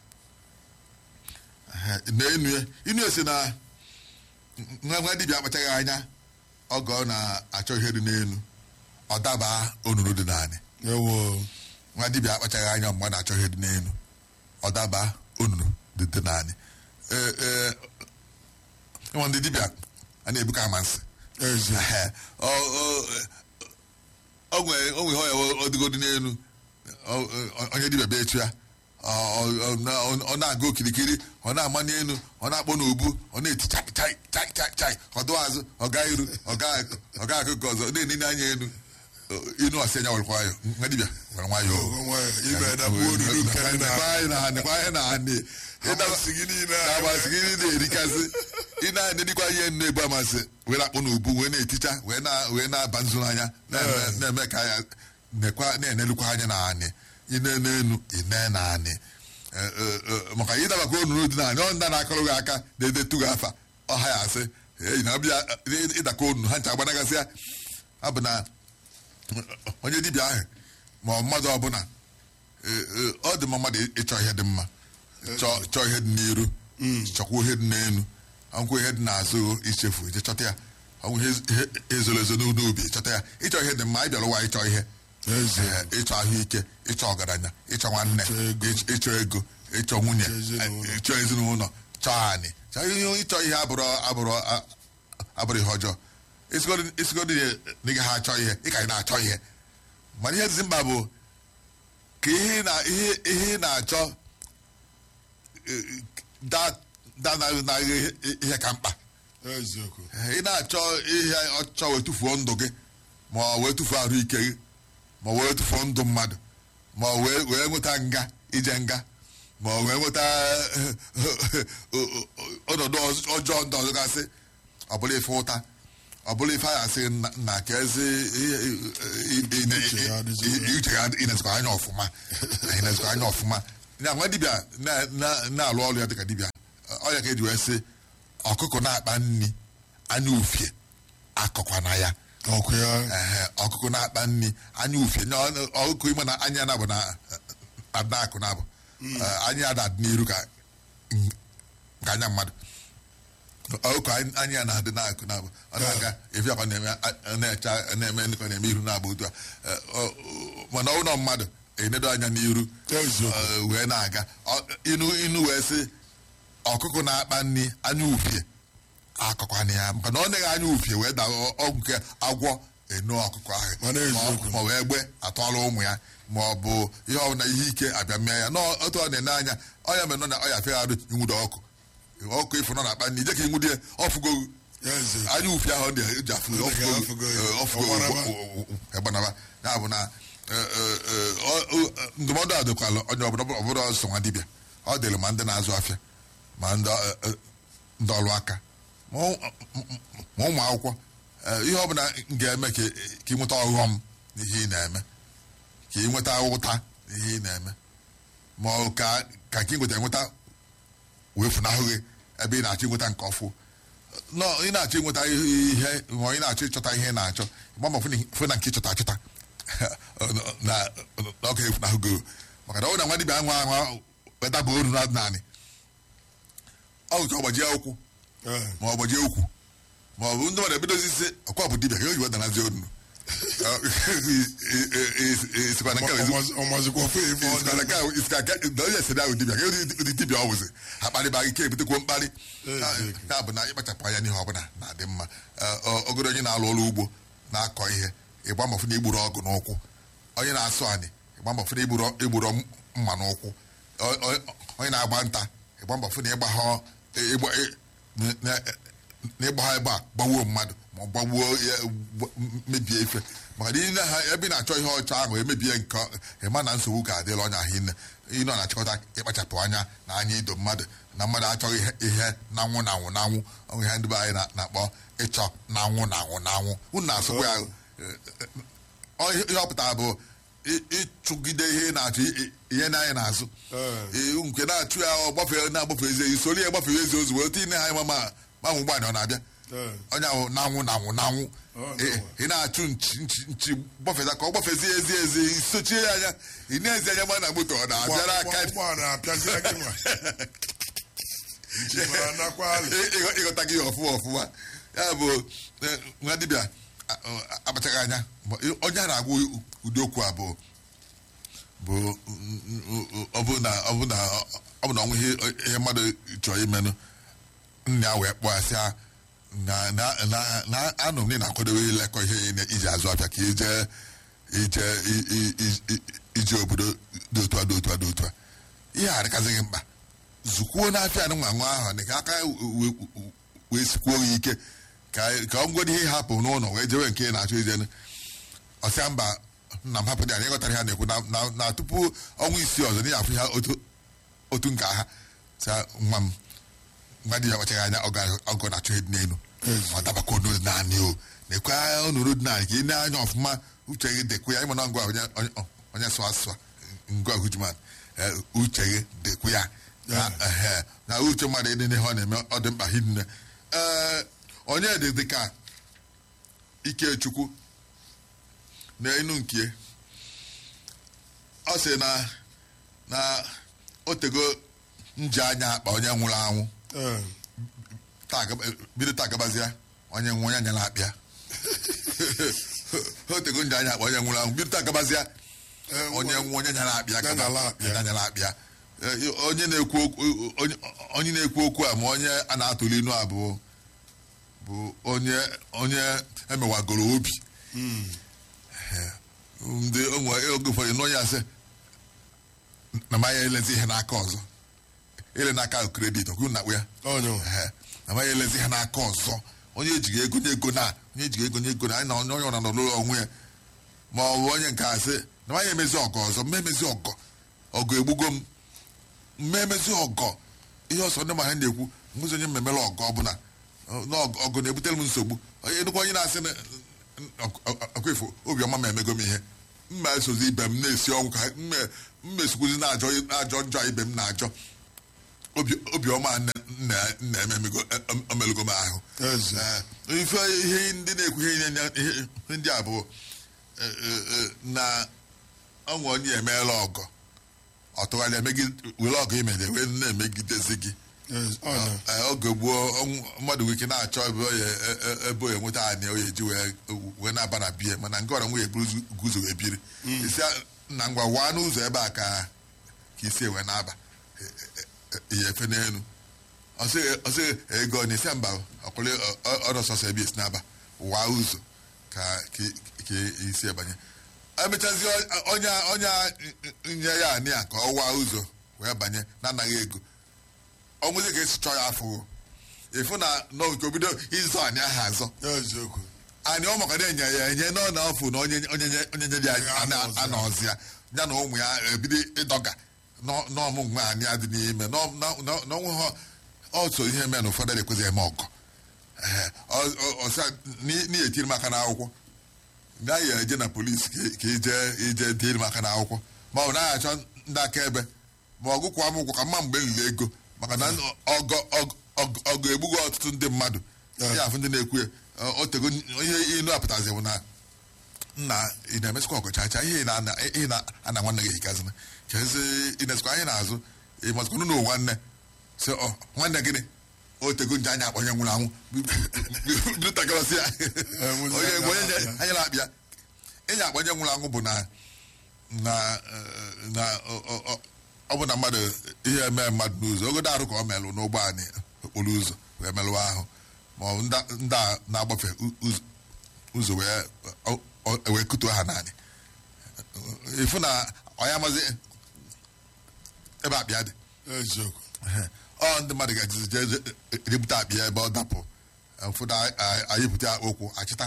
Speaker 1: Ehe, na inu ya inu ya si na nwa nwa dibịa akpachaghị anya oge ọ na-achọ ihe dị n'elu ọ daba onunu dị naanị
Speaker 2: ewo
Speaker 1: nwa dibịa akpachaghị anya mgbe ọ na-achọ ihe dị n'elu ọ daba onunu dị dị naanị ee ee ịnwa ndị dibịa a na-ebuka amasị
Speaker 2: eziokwu
Speaker 1: Ehe, ọ- ọ- ọ nwere o nwere ọya ọdịgodị n'elu ọ- ọ- onye dibịa bịa echu ya ọ- ọ- ọ na- ọ na-aga okirikiri ọ na-ama n'elu ọ na-akpọ n'ubu ọ na-eti chai chai chai chai chai ọdụ azụ ọga iru ọga ọga akụkọ ọzọ na-enene anya elu inu ọsị anya were nwayọ nwa dibịa were nwayọ
Speaker 2: ime edabụ onunu nke dị na amasị gị niile a-
Speaker 1: amasị gị niile erikasị ị na-edikwa ihe nnu ebu amasị wee na-akpụ n'ubu wee na-eticha wee na- wee na-aba nzu n'anya na-eme- na-eme ka ya nekwa na-enelukwa anya na anị ine n'elu ine na anị Eh, eh, eh, maka ịdabakwa onunu dị na anị ọ nda na-akọrọ gị aka na-edetu gị afa ọha ya asị "Ei, na ọbịa eh, ịdakọ onunu ha ncha agbanagasị ya ọ bụ na onye dibịa ahụ ma ọ mmadụ ọbụla eh, eh, ọ dị mma mmadụ ịchọ ihe dị mma chọọ chọọ ihe dị n'iru chọkwa ihe dị n'elu ọnkwụ ihe dị n'azụ ichefu ije chọta ya ọnwụ ihe ihe ezoro ezo n'ubi chọta ya ịchọ ihe dị mma ị bịara ụwa ịchọ ihe
Speaker 2: Eze.
Speaker 1: Ee, ịchọ ahụike ịchọ ọgaranya ịchọ nwanne
Speaker 2: Ịchọ ego.
Speaker 1: ịch- ịchọ ego ịchọ nwunye
Speaker 2: Ịchọ ezinụlọ.
Speaker 1: eh, ịchọ ezinụlọ chọọ anị chọọ ihe ịchọ ihe abụrụ abụrụ a- abụrụ ihe ọjọọ isigodo na gị ha achọ ihe ị ka ị na-achọ ihe mana ihe dị mkpa bụ ka ihe ị na- ihe ihe ị na-achọ eh, da da na na ihe ihe ka mkpa
Speaker 2: eziokwu
Speaker 1: ị na-achọ ihe ọchọ wee tụfuo ndụ gị ma ọ wee tụfuo ahụike gị ma ọ wee tụfuo ndụ mmadụ ma ọ wee wee nweta nga ije nga ma ọ wee nweta ọnọdụ ọjọọ ndị ọzọ gasị ọ bụla ife ụta ọ bụla ife a asị na ka ezi
Speaker 2: Uche ya adịzi-
Speaker 1: uche ya inezikwa anya ọfụma inezikwa anya ọfụma na nwa dibịa na- na- na-alụ ọrụ ya dịka dibịa ọya ka eji wee sị ọkụkọ na-akpa nri anya ufie akọkwana ya
Speaker 2: ọkụ ya
Speaker 1: Ehe, ọkụkọ na-akpa nri anya ufie na ọ- ọkụkọ ime na anya na bụ na adị akụ na abụ anya ya na-adị n'iru ka ka anya mmadụ ọkụkọ anyị- anya ya na-adị n'akụ na abụ ọ na-aga efi akwa na-eme a- na-eche na-eme ndịkọ na-eme iru na-abụ otu a Eh, ọ- ọ- mana ụlọ mmadụ enedo anya n'iru
Speaker 2: Eziokwu.
Speaker 1: eh, wee na-aga Ọ- inu inu wee sị ọkụkọ na-akpa nri anya ufie akọkwana ya maka na ọ naghị anya ufie wee daa ọgwụ nke agwọ enu ọkụkọ ahụ
Speaker 2: Mana eziokwu.
Speaker 1: ma ọ wee gbe atọọla ụmụ ya ma ọ bụ ihe ọbụla ihe ike abịa mee ya n'otu ọ na-ene anya ọya mere nọ na ọya fegharị inwudo ọkụ ọkụ ịfụ nọ na-akpa nri ije ka inwudie ọfụgo
Speaker 2: eze
Speaker 1: anya ufie ahụ dị eji afụ
Speaker 2: Ọ dị ka afụgo ya. Ọgbaraba.
Speaker 1: ọfụgo ya bụ na eh, eh, eh, ọ- ọ- ndụmọdụ a dịkwala onye ọbụla ọ bụrụ ọsọ nwa dibịa ọ dịrị ma ndị na-azụ afịa ma ndị eh, eh, ndị ọrụ aka ma ụ- ma ụmụ akwụkwọ eh, ihe ọbụla ga-eme ka ka ị nweta ọghọm n'ihe ị na-eme ka ị nweta ụta n'ihe ị na-eme ma ọ ka ka ka ị nweta enweta wee funahụ gị ebe ị na-achọ ịnweta nke ọfụ nọ ị na-achọ ịnweta ihe ma ị na-achọ ịchọta ihe ị na-achọ gba ma fụ na nke ịchọta achọta na ọ ga efunahụ gị maka na ọ bụ na nwa dibịa anwa anwa wetaba olu na naanị ọ bụ ka ọ gbajie ụkwụ
Speaker 2: Ee.
Speaker 1: ma ọ gbajie ukwu ma ọ bụ ndị mmadụ ebidozi isi ọkwa bụ dibịa ka o ji wedanazi onu isikwa na nke a ezi-
Speaker 2: ọmazikwa ofe ife ọ
Speaker 1: isikwa na nke a isikwa ka na onye sịrị ahụ dibịa ka ụdị dibịa ọ bụzi ha kparịba gị ike ebutekwuo mkparị
Speaker 2: Eziokwu.
Speaker 1: ya bụ na ịkpachapụ anya n'ihe ọbụla na-adị mma Ee, ọ- ọgọdọ onye na-alụ ọrụ ugbo na-akọ ihe ịgba mbọ fụ na igburu ọgụ n'ụkwụ onye na-asụ anị ịgba mbọ fụ na igburu igburu mma n'ụkwụ O- o- onye na-agba nta ịgba mbọ fụ na ịgba ha ịgba ị- na- na- na ịgba ha ebe a gbawuo mmadụ ma ọ gbagbuo ya gb- mebie ife maka na ile ha ebe ị na-achọ ihe ọcha ahụ emebie nke ịma na nsogbu ka adịla ọnya ahụ ine ịnọ na-achịkọta ịkpachapụ anya na anya ido mmadụ na mmadụ achọghị ihe- ihe na-anwụ na anwụ na anwụ ọnwụ ihe ndị be anyị na- na-akpọ ịchọ na anwụ na anwụ na anwụ unu na-asụkwa ya ọ ihe ihe ọ pụtara bụ ị- ịchụgide ihe ị na-achọ i- i- ihe na-anyị n'azụ
Speaker 2: Ee.
Speaker 1: Ee, nke na-achụ ya ọ gbafee na-agbafe ezi ezi soro ya gbafee ezi ozugbo otu ine ha ma ma gbanwe ụgbọala ọ na-abịa
Speaker 2: Ee.
Speaker 1: onye ahụ na-anwụ na-anwụ na-anwụ
Speaker 2: Ọ,
Speaker 1: Ị-
Speaker 2: no.
Speaker 1: ị na-achụ nchi nchi nchi gbafeta ka ọ gbafezie ezi ezi sochie ya anya ị na-ezi anya ma na moto ọ na-abịara aka
Speaker 2: ụgbọala apịazịa gị nwa nchi mara nakwa alị
Speaker 1: Ị- ịghọ- ịghọta gị ọfụma ọfụma ya bụ eh, nwa dibịa a- a- akpachaghị anya Ma- onye a na-agwa ụdị okwu a bụ bụ mm, mm, ọ bụ na ọ bụ na ọ bụ na ọnwụ ihe ihe mmadụ chọrọ imenụ nna ya wee kpọọ ya sị ya na na na na anụ m na na-akwadobe ilekọ ihe ị na- iji azụ afịa ka ije ije i- i- i- i- ije obodo dị otu a dị otu a dị otu a ihe a adịkazighị mkpa zukwuo n'afịa nụ nwa nwa ahụ ka aka wee- wee sikwuo gị ike ka ka ọ ngwado ihe hapụ n'ụlọ wee jewe nke ị na-achọ ijenu ọsịa mba nna m hapụ dị anyị ịghọtara ihe a na-ekwu na- na- na tupu ọnwa isii ọzọ na ya afụ ya otu otu nke ha sa nwa m nwa di ya kpachaghị anya ọga- ọgọ na-achọ ịdị n'elu ọ dabakwa onu naanị o na-ekwe onuru dị naanị ka ị na-anya ọfụma uche gị dekwe ya ịmana ngwa onye onye- onye sụ asụ ngwa hujuman uche gị dekwe ya na ehe, na uche mmadụ ịdị n'ihe ọ na-eme ọ dị mkpa hinne ee onye dị dị ka ikechukwu na enu nke ọ sị na na o tego nji anya akpa onye nwụrụ anwụ
Speaker 2: Ee.
Speaker 1: taa gaba- bido taa gabazịa onye nwe onye anyala akpịa otego nje anya akpa onye nwụrụ anwụ bido agabazịa
Speaker 2: Eh,
Speaker 1: onye
Speaker 2: nwa-
Speaker 1: nwụ onye nyara akpịa
Speaker 2: Ya nyara akpịa.
Speaker 1: ya nyara akpịa Eh, onye na-ekwu okwu onye- onye na-ekwu okwu a ma onye a na-atụli inu a bụ bụ onye onye emewagoro obi Eh, ndị onwe oge ụfọdụ n'onye asị na manya elezi ihe n'aka ọzọ ele n'aka kredit ọkwụ na ya
Speaker 2: onye nwe.
Speaker 1: Ehe. na manya elezi ihe n'aka ọzọ onye ejighị ego n'ego na onye ejighị ego n'ego na anyị na onye onye ọra nọ n'ụlọ onwe ya ma ọ bụ onye nke asị na manya emezi ọgọ ọzọ mma emezi ọgọ ọgọ egbugo m mma emezi ọgọ ihe ọsọ ndị ma ha na-ekwu nwezi onye mmemere ọgọ ọbụla na ọgụ ọgụ na-ebutere m nsogbu onye nnukwu onye na-asị na ọkwa ifo obiọma ma emego m ihe mma esozi ibe m na-esi ọnwụ ka mma- mma esokwuzi na-ajọ ajọ njọ ibe m na-ajọ Obi- obiọma nne- nna- nna ememego omelugo m ahụ
Speaker 2: Eze.
Speaker 1: Eh, ife ihe ndị na-ekwu ihe nye- ihe ihe ndị a bụ eh, eh, eh, na ọnwe onye emeela ọgọ ọ tụgharịa megide were ọgụ imere wee na-emegidezi gị
Speaker 2: Eze. onye
Speaker 1: Eh, oge gboo ọnwụ- mmadụ nwere ike na-achọ ebe oye ebe oye nweta anyị oye ji wee wee na-aba na bie mana nke ọra nwunye buru guzo wee biri isi a- na ngwa waa n'ụzọ ebe a ka ka isi wee na-aba ihe efe n'elu ọsị ego na isi mba ọkwụrụ ọrụ sọsọ ebe esi na-aba waa ụzọ ka ka- ka isi ebanye emechazi onye onye nye ya anị ya ka ọ waa ụzọ wee banye na-anaghị ego ọnwụzi ka esi chọọ ya afọ efu na n'oge obido ịzọ anyị aha azọ
Speaker 2: eziokwu
Speaker 1: anyị ọ maka na-enye ya enye nọ na ọfụ na onye onye onye nye dị
Speaker 2: Ya anọzi ya.
Speaker 1: anọzi ya ya na ụmụ ya ebido ịdọga n'ọ- n'ọmụmụ anyị adị n'ime n'ọ- n'ọ- n'ọ- n'ọnwụ ha ọtụ ihe mere na ụfọdụ ekwezi eme ọgọ Ee, ọ- ọ- ọsa na-etiri m aka n'akwụkwọ naghị eje na polisi ka ka ije ije dịrị m aka n'akwụkwọ ma ọ bụ naghị achọ ndị akaebe ma ọgụ kwa m ụgwọ ka mma mgbe nlele ego maka na ọgọ ọgọ- ọgọ ọgọ egbugo ọtụtụ ndị mmadụ
Speaker 2: Yeah.
Speaker 1: ya afụ ndị na-ekwu ya ọ- otego ihe inu apụtazi bụ na nna ị na-emesịkwa ọgọ chacha ihe ị na- ihe na-ana nwanne gị hikazina kezi ị na-esikwa anyị n'azụ ị mazikwa nụ nwanne sị ọ nwanne gịnị otego nje anya akpọnye nwụrụ anwụ bido takarasị ya
Speaker 2: nwụzi
Speaker 1: onye
Speaker 2: anya
Speaker 1: onye
Speaker 2: na-akpịa.
Speaker 1: anyị na-akpịa ịnya akpọnye nwụrụ anwụ bụ na na eh, na ọ- ọ- ọ- ọ bụ na mmadụ ihe eme mmadụ n'ụzọ ogodo arụ ka ọ melụ n'ụgbọ anyị okporo ụzọ wee melụwa ahụ ma ọ bụ ndị ndị a na-agbafe u- ụzọ- ụzọ wee ọ- ọ- wee kutuo ha naanị ịfụ na ọya amazi ebe akpịa dị
Speaker 2: eziokwu
Speaker 1: ọ ndị mmadụ ga-ejizi jee jee ebute akpịa ebe ọ dapụ ụfọdụ anyị bute ụkwụ achịta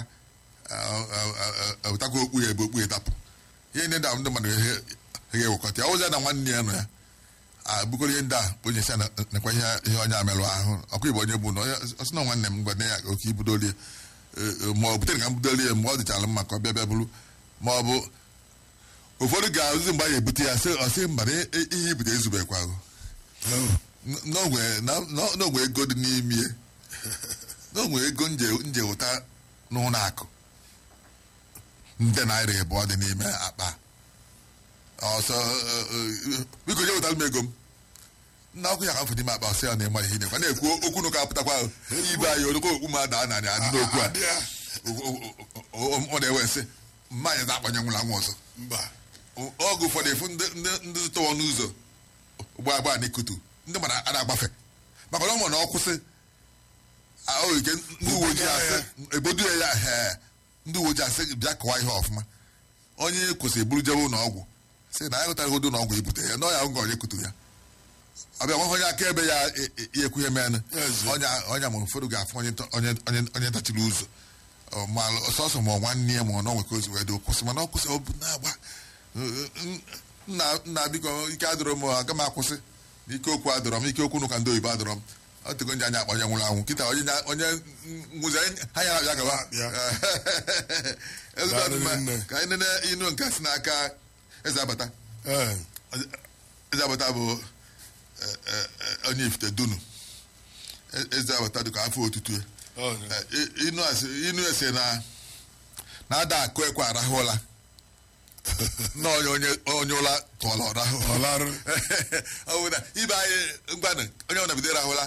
Speaker 1: ewetakwa okpu ya ebe okpu ya dapụ ihe ndị a ndị mmadụ ha ga-ewekọta ya ọwụzi na nwanne ya nọ ya abụkọrọ ihe ndị a onye si nakwa ihe ihe onye amerụ ahụ ọkwa igbo onye bụ na onye ọsị na nwanne m gwane ya oke ibudolie ma ọ butere ka m budolie mgbe ọ dịchara mma ka ọ bịa bịa bụrụ ma ọ bụ ụfọdụ ga-azụzi mgbe a ga-ebute ya sị ọsị mba na ihe ibute ezubekwago n'ogwe na- na- n'ogwe ego dị n'ime ya. n'ogwe ego nje nje ụta n'ụlọ akụ nde naira ịbụọ dị n'ime akpa ọsọ eh, eh, biko nye wetara m ego m nna ọkụ ya ka m fụ n'ime akpa ọsọ ya na-ema ihe nekwa na-ekwu okwu n'ụka apụtakwa ahụ. ibe anyị olokwa okwu m ada narị adị n'okwu a
Speaker 2: Adị ya.
Speaker 1: O- o- o- o- ọ na-ewe sị mmanya na-akpanye nwụrụ anwụ ọzọ
Speaker 2: mba
Speaker 1: oge ụfọdụ efu ndị ndị- ndị zụta ọnụ ụzọ ụgbọ agba n'ikutu ndị mara a na-agbafe maka na ọ ma na ọ kwụsị ah, o nwere ike ndị uwe ojii asị ebodu ya ya hee ndị uwe ojii asị bịa kọwa ihe ọfụma onye kwụsịrị buru jebe ụlọ ọgwụ sị na ya hụtara ụdị ụlọ ọgwụ ibute ya n'ọya nga onye kutu ya ọbịa nwa onye akaebe ya e- e- ya ekwu ihe menụ
Speaker 2: Ezi.
Speaker 1: onye onye ma ụfọdụ ga-afụ onye ntọ- onye onye onye ntachiri ụzọ Ọ ma sọsọ ma ọ nwanne ya ma ọ n'onwe ka ozi wee dị kwụsị mana ọ kwụsị ọ bụ na-agba nna nna biko ike adịrọ m aga m akwụsị ike okwu adịrọ m ike okwu n'ụka ndị oyibo adịrọ m ọ tego nje anya akpa onye nwụrụ anwụ kịta onye nya- onye nwụzi ha ya na-abịa gaba
Speaker 2: Ya.
Speaker 1: ezigbo
Speaker 2: Daalụ
Speaker 1: ọdịmma
Speaker 2: nne.
Speaker 1: ka anyị nene inu nke si n'aka eze abata
Speaker 2: ee
Speaker 1: eze abata bụ eh, eh, eh, onye ifite dunu E- eze abata dị ka afọ otutu ya
Speaker 2: onye
Speaker 1: Eh, i- inu asị- inu ese na na-ada akụ ekwe arahụ ụla na onye onye onye ụla tụọla ọrahụ
Speaker 2: ọlarụ
Speaker 1: ọ bụ na ibe anyị mgbanụ onye ọna bido rahụla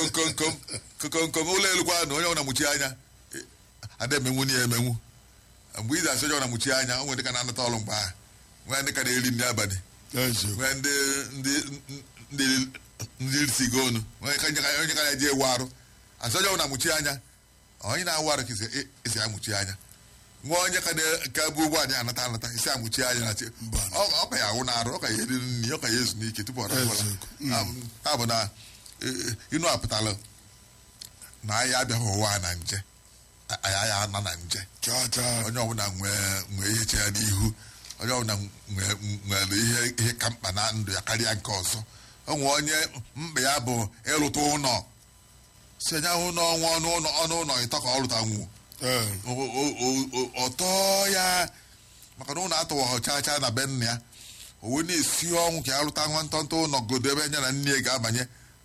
Speaker 1: kokomkomkom kokomkom ụlọ elu kwa na onye ọna muchi anya ada emenwu na ya emenwu mgbe ị ga-asị onye ọbụla mụchie anya o nwere ndị ka na-anata ọrụ mgbe ahụ nwee ndị ka na-eri nri abalị
Speaker 2: eziokwu
Speaker 1: nwee ndị ndị ndị ndị sigo onu onye ka onye ka- onye ka na-eji ewu arụ asị onye ọbụla mụchie anya onye na-awụ arụ ka isi- isi amụchie anya nwa onye ka na- ka bụ ụgbọ anyị anata anata isi amụchie anya na chi
Speaker 2: Mba.
Speaker 1: ọ ọ ka ya awụ na arụ ọ ka ya eri nri ọ ka ya ezu n'ike tupu ọ rahụla
Speaker 2: Eziokwu.
Speaker 1: ha bụ na eh, inu apụtala na anyị abịaghị ụwa a na nje anyị anyị ana na nje
Speaker 2: chaa chaa
Speaker 1: onye ọbụla nwee nwee ihe che ya n'ihu onye ọbụla nwee nwere ihe ihe ka mkpa na ndụ ya karịa nke ọzọ o nwee onye mkpa ya bụ ịrụta ụlọ si anya ụlọ ọnwa ọnụ ụlọ ọnụ ụlọ ịtọ ka ọ rụta nwuo
Speaker 2: ee
Speaker 1: O- o- o- o- ọtọ ya maka na ụlọ atụwaghị chaa chaa na be nna ya o wee na-esi ọnwụ ka ya rụta nwa ntọntọ ụlọ godo ebe nya na nne ya ga-abanye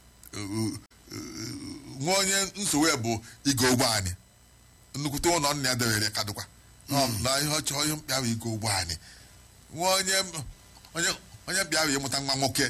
Speaker 1: nwa onye nsogbu ya bụ igo ụgbọ anyị nnukwute ụlọ nna ya debere ka dịkwa na ihe ọchọ ihe mkpịa bụ igo ụgbọ anyị nwa onye onye onye mkpịa bụ ịmụta nwa nwoke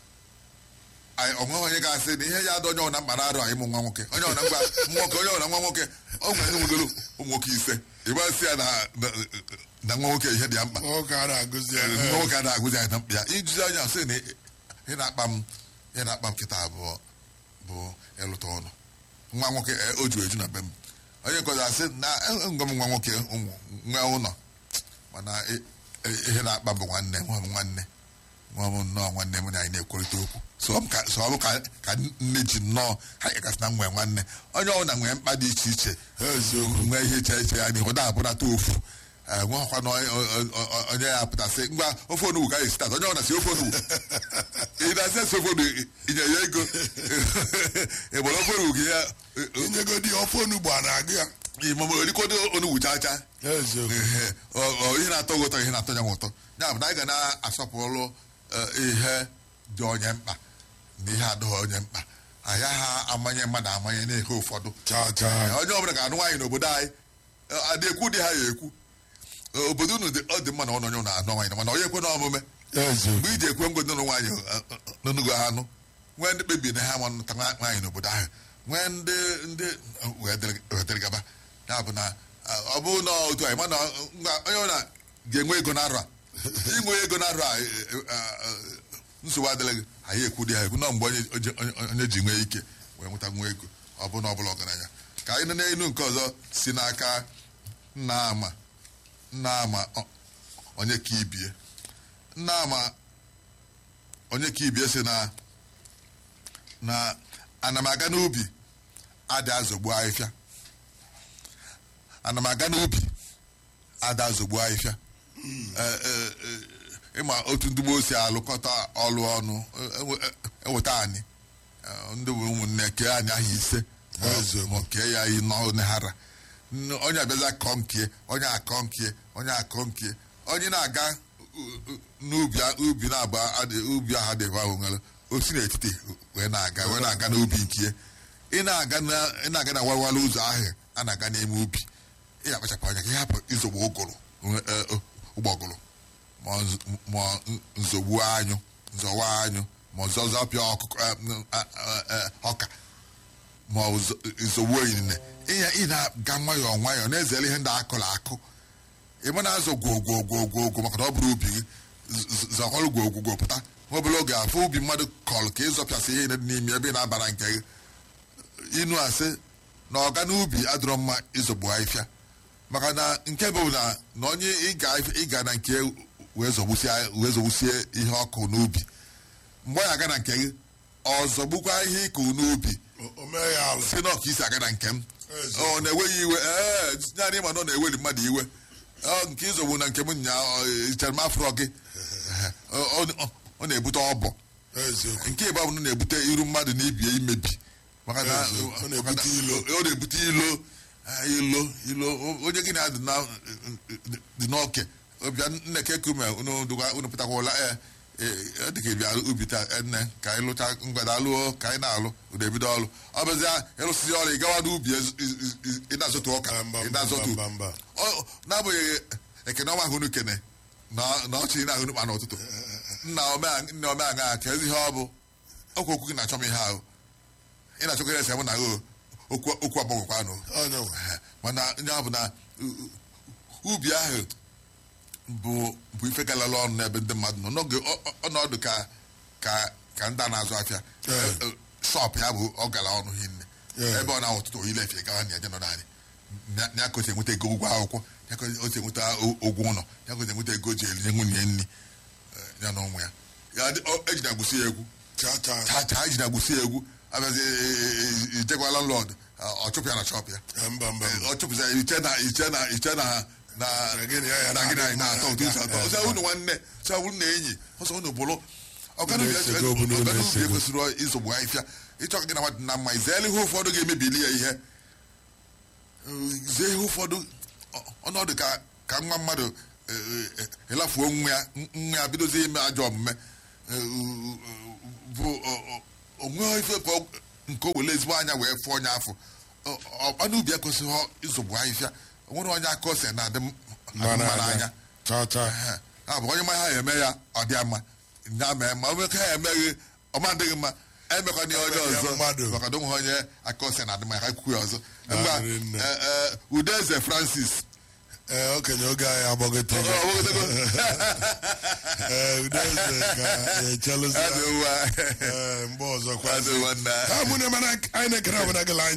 Speaker 1: anyị onweghị onye ga-asị na ihe ya adọ onye ọbụla mkpa na-arụ anyị ịmụ nwa nwoke onye ọbụla ngwa nwoke onye ọbụla nwa nwoke o nwere ndị nwegoro ụmụ nwoke ise ịgbasị ya na na- na nwa nwoke ihe dị ya mkpa
Speaker 2: nwoke a na-agụzi ya
Speaker 1: nwa nwoke a na-agụzi anyị na mkpa ya ijuzi anya sị na ị na-akpa m ị na-akpa m kịta abụọ bụ ịlụta ọnụ nwa nwoke e, o ju eju na be m onye nkọzi asị na ngwa m nwa nwoke ụmụ nwa ụlọ mana ị- ị- ihe na-akpa m bụ nwanne nwa m nwanne nwa m nnọọ nwanne m na anyị na-ekwurịta okwu so ọ bụ ka so ọ bụ ka ka nne ji nnọọ ha gasị na nwee nwanne onye ọbụla nwere mkpa dị iche iche
Speaker 2: eziokwu
Speaker 1: nwee ihe iche iche ya n'ihu na-abụnata ofu Eh, nwekwa na onye- onye- onye ya pụtasị ngwa ofe onugbu ka anyị esi tata onye ọbụla si ofe onugbu ị na-asị esi ofe onugbu inye ya ego ị gbara ofe onugbu gị ya
Speaker 2: inyegodi ofe onugbu a na-agụ ya
Speaker 1: imama orikodo onugbu chaa chaa
Speaker 2: eziokwu
Speaker 1: Ehe, ọ- ọ ihe na-atọ gị ụtọ ihe na-atọ ya m ụtọ ya bụ na anyị ga na-asọpụrụ eh, ihe dị onye mkpa na ihe adịghị onye mkpa anyị ha amanye mmadụ amanye na-ehe ụfọdụ
Speaker 2: chaa chaa
Speaker 1: onye ọbụla ga-anụ nwaanyị n'obodo anyị eh, adị ekwu dị ha ya ekwu Eh, obodo unu dị- ọ dị mma na ọ na onye unu anụ nwaanyị mana onye ekwe na omume
Speaker 2: eziokwu
Speaker 1: mgbe iji ekwe ngwe nụrụ nwaanyị n'onugo anụ nwee ndị kpebiri na ha ma nụta nwa- nwaanyị n'obodo ahụ nwee ndị ndị wee dịrị- wee dịrị gaba ya bụ na ah, ọ bụrụ na otu anyị mana ngwa onye ọbụla ga-enwe ego na arọ a inwe ego na arọ a eh, eh, ah, nsogbu adịrị gị anyị ekwu dị ha ekwu na mgbe onye onye- onye- onye ji nwee ike wee nweta nwa ego ọ bụ na ọ bụla ọgaranya ka anyị nọ n'elu nke ọzọ si n'aka nna ama nna ama ọ- onye ka ibie nna ama onye ka ibie si na na ana m aga n'ubi ada azọgbu ahịfịa ana m aga n'ubi ada azọgbu ahịfịa Eh, eh, eh, ịma otu ndị gboo si alụkọta ọlụ ọnụ eh, ewe- eh, eweta anyị Eh, ndị bụ ụmụnne kee anyị ahụ ise
Speaker 2: Eziokwu.
Speaker 1: ma kee ya n'ọnehara onye abịaza akọ nkie onye akọ nkie onye akọ nkie onye na-aga u- u- n'ubi a- ubi na-agba adị- ubi ahụ adịghị ahụ nwere osi n'etiti wee na-aga wee na-aga n'ubi nkie ị na-aga na ị na-aga na warwara ụzọ ahụ a na-aga n'ime ubi ị ga-akpachapụ anya ka ị hapụ izogbu ụgụrụ nwe- eh, eh, ụgbọgụrụ ma nz- ma nzogbu anyụ nzọwa anyụ ma zọzọpịa ọkụkọ eh, eh, eh, eh, ọka ma ọ bụ zo- zogbu onyinye ịnya ị na-aga nwayọọ nwayọọ na-ezere ihe ndị akụrụ akụ ịma na-azọ gwogwogwogwogo maka na ọ bụrụ ubi gị z- z- zọkọrọ gwogwogwo pụta nwa obere oge afọ ubi mmadụ kọrọ ka ịzọpịasị ihe dị n'ime ebe ị na-abara nke gị inu asị na ọga n'ubi adịrọ mma ịzọgbu ahịfịa maka na nke bụ na na onye ịga ịga na nke wee zọgbusie wee zọgbusie ihe ọkụ n'ubi mgbe ọ ya aga na nke gị ọ zọgbukwa ihe ịkụ n'ubi
Speaker 2: O- o mee ya alụ
Speaker 1: si na ọka isi aga na nke m
Speaker 2: Ezi.
Speaker 1: ọ na-eweghị iwe ee naanị ma na ọ na-eweli mmadụ iwe ọ nke ịzọgbu na nke m nya ichere m afrọ gị Ọ- ọ ọ na-ebute ọbọ
Speaker 2: eziokwu
Speaker 1: nke ịgba bụ na na-ebute iru mmadụ na ibie imebi maka na
Speaker 2: Ezi, ọ na-ebute
Speaker 1: maka na-
Speaker 2: ilo.
Speaker 1: ọ na-ebute ilo ah, ilo ilo O- onye gị na-adị na dị n'oke ọbịa nneke kume unu dụga- unu pụtakwala ee ee, ọ dị ka ịbịa ubi taa eh, nne ka anyị lụcha mgbede alụọ ka anyị na-alụ ụda ebido ọrụ ọ bụzia ịlụsịzi ọrụ ị gawa n'ubi ez- iz- iz- iz- ị na-azụtụ ọka
Speaker 2: Mba, mba,
Speaker 1: ị na-azụtụ
Speaker 2: mba, mba.
Speaker 1: Ọ- n'abụghị ekene ọma ahụ kene na na ọchị na ahụ n'ụkpa n'ụtụtụ nna omea- nne omeaṅa ka ezi ihe ọ bụ okwu okwu gị na-achọ m ihe ahụ ị na-achọkọ ese mụ na gị okwu okwu agbagwekwanụ
Speaker 2: onye nwe
Speaker 1: mana onye ọ bụ na u- u- ubi ahụ bụ bụ ife galala ọnụ n'ebe ndị mmadụ nọ n'oge ọ- ọ- ọnọdụ ka ka ka ndị a na-azụ afịa
Speaker 2: Yeah.
Speaker 1: shọp ya bụ ọ gara ọnụ hinne
Speaker 2: Yeah.
Speaker 1: ebe ọ na ọtụtụ oyile efe gawa na eje nọ naanị ya ka o si enweta ego ụgwọ akwụkwọ ya ka o si enweta o- ụgwọ ụlọ ya ka o si enweta ego o ji elinye nwunye nri eh, ya na ụmụ ya ya dị- ọ- ejina agwụsị ya egwu
Speaker 2: cha cha
Speaker 1: taa taa ejina agwụsị ya egwu abịazi ijekwa landlord ọ chụpụ ya na shọp ya
Speaker 2: Eh, mba mba mba
Speaker 1: ọ chụpụza iche na iche na iche na na
Speaker 2: Na gịnị ya ya
Speaker 1: na gịnị anyị
Speaker 2: na-
Speaker 1: na-atọ ụtọ isi atọ
Speaker 2: na-
Speaker 1: ọsọ unu nwanne ọsọ unu na enyi ọsọ unu bụrụ ọgana
Speaker 2: Unu esego, unu
Speaker 1: ubi
Speaker 2: esego.
Speaker 1: ekwesịrị izogbu ahịfịa ịchọ ka gị na mmadụ na mma izeela ihe ụfọdụ ga-emebili ya ihe zie ihe ụfọdụ ọ- ọnọdụ ka ka nwa mmadụ eh, eh, elafuo nwa ya nwa ya bidozie ime ajọ omume eh, bụ ọ- ọ- onwe ife ka ọ- nke o were ezigbo anya wee fụọ onye afọ ọnụ ubi ekwesịghị ịzụgbu ahịfịa o nwere onye aka ose na-adị m- adị
Speaker 2: mma
Speaker 1: mma n'anya
Speaker 2: n'anya cha cha
Speaker 1: Ehe. ya bụ onye ma ha eme ya ọ dị mma ya mee ma onye ka ha emeghị ọma adịghị mma emekwana ya onye
Speaker 2: Emeghị ya
Speaker 1: ọzọ
Speaker 2: mmadụ.
Speaker 1: maka na onwe onye aka ose na adị mma ha kwukwu ya ọzọ mgba
Speaker 2: Narị nne.
Speaker 1: udeze francis
Speaker 2: ee okenye oge anyị agbagotego
Speaker 1: Ọ bụgodego.
Speaker 2: ee udeze ka echelụzi
Speaker 1: Adị mma.
Speaker 2: ee mgbe ọzọ
Speaker 1: Adị
Speaker 2: kwazi
Speaker 1: mma nna.
Speaker 2: ha mụ na mana anyị na-ekere abụna gị line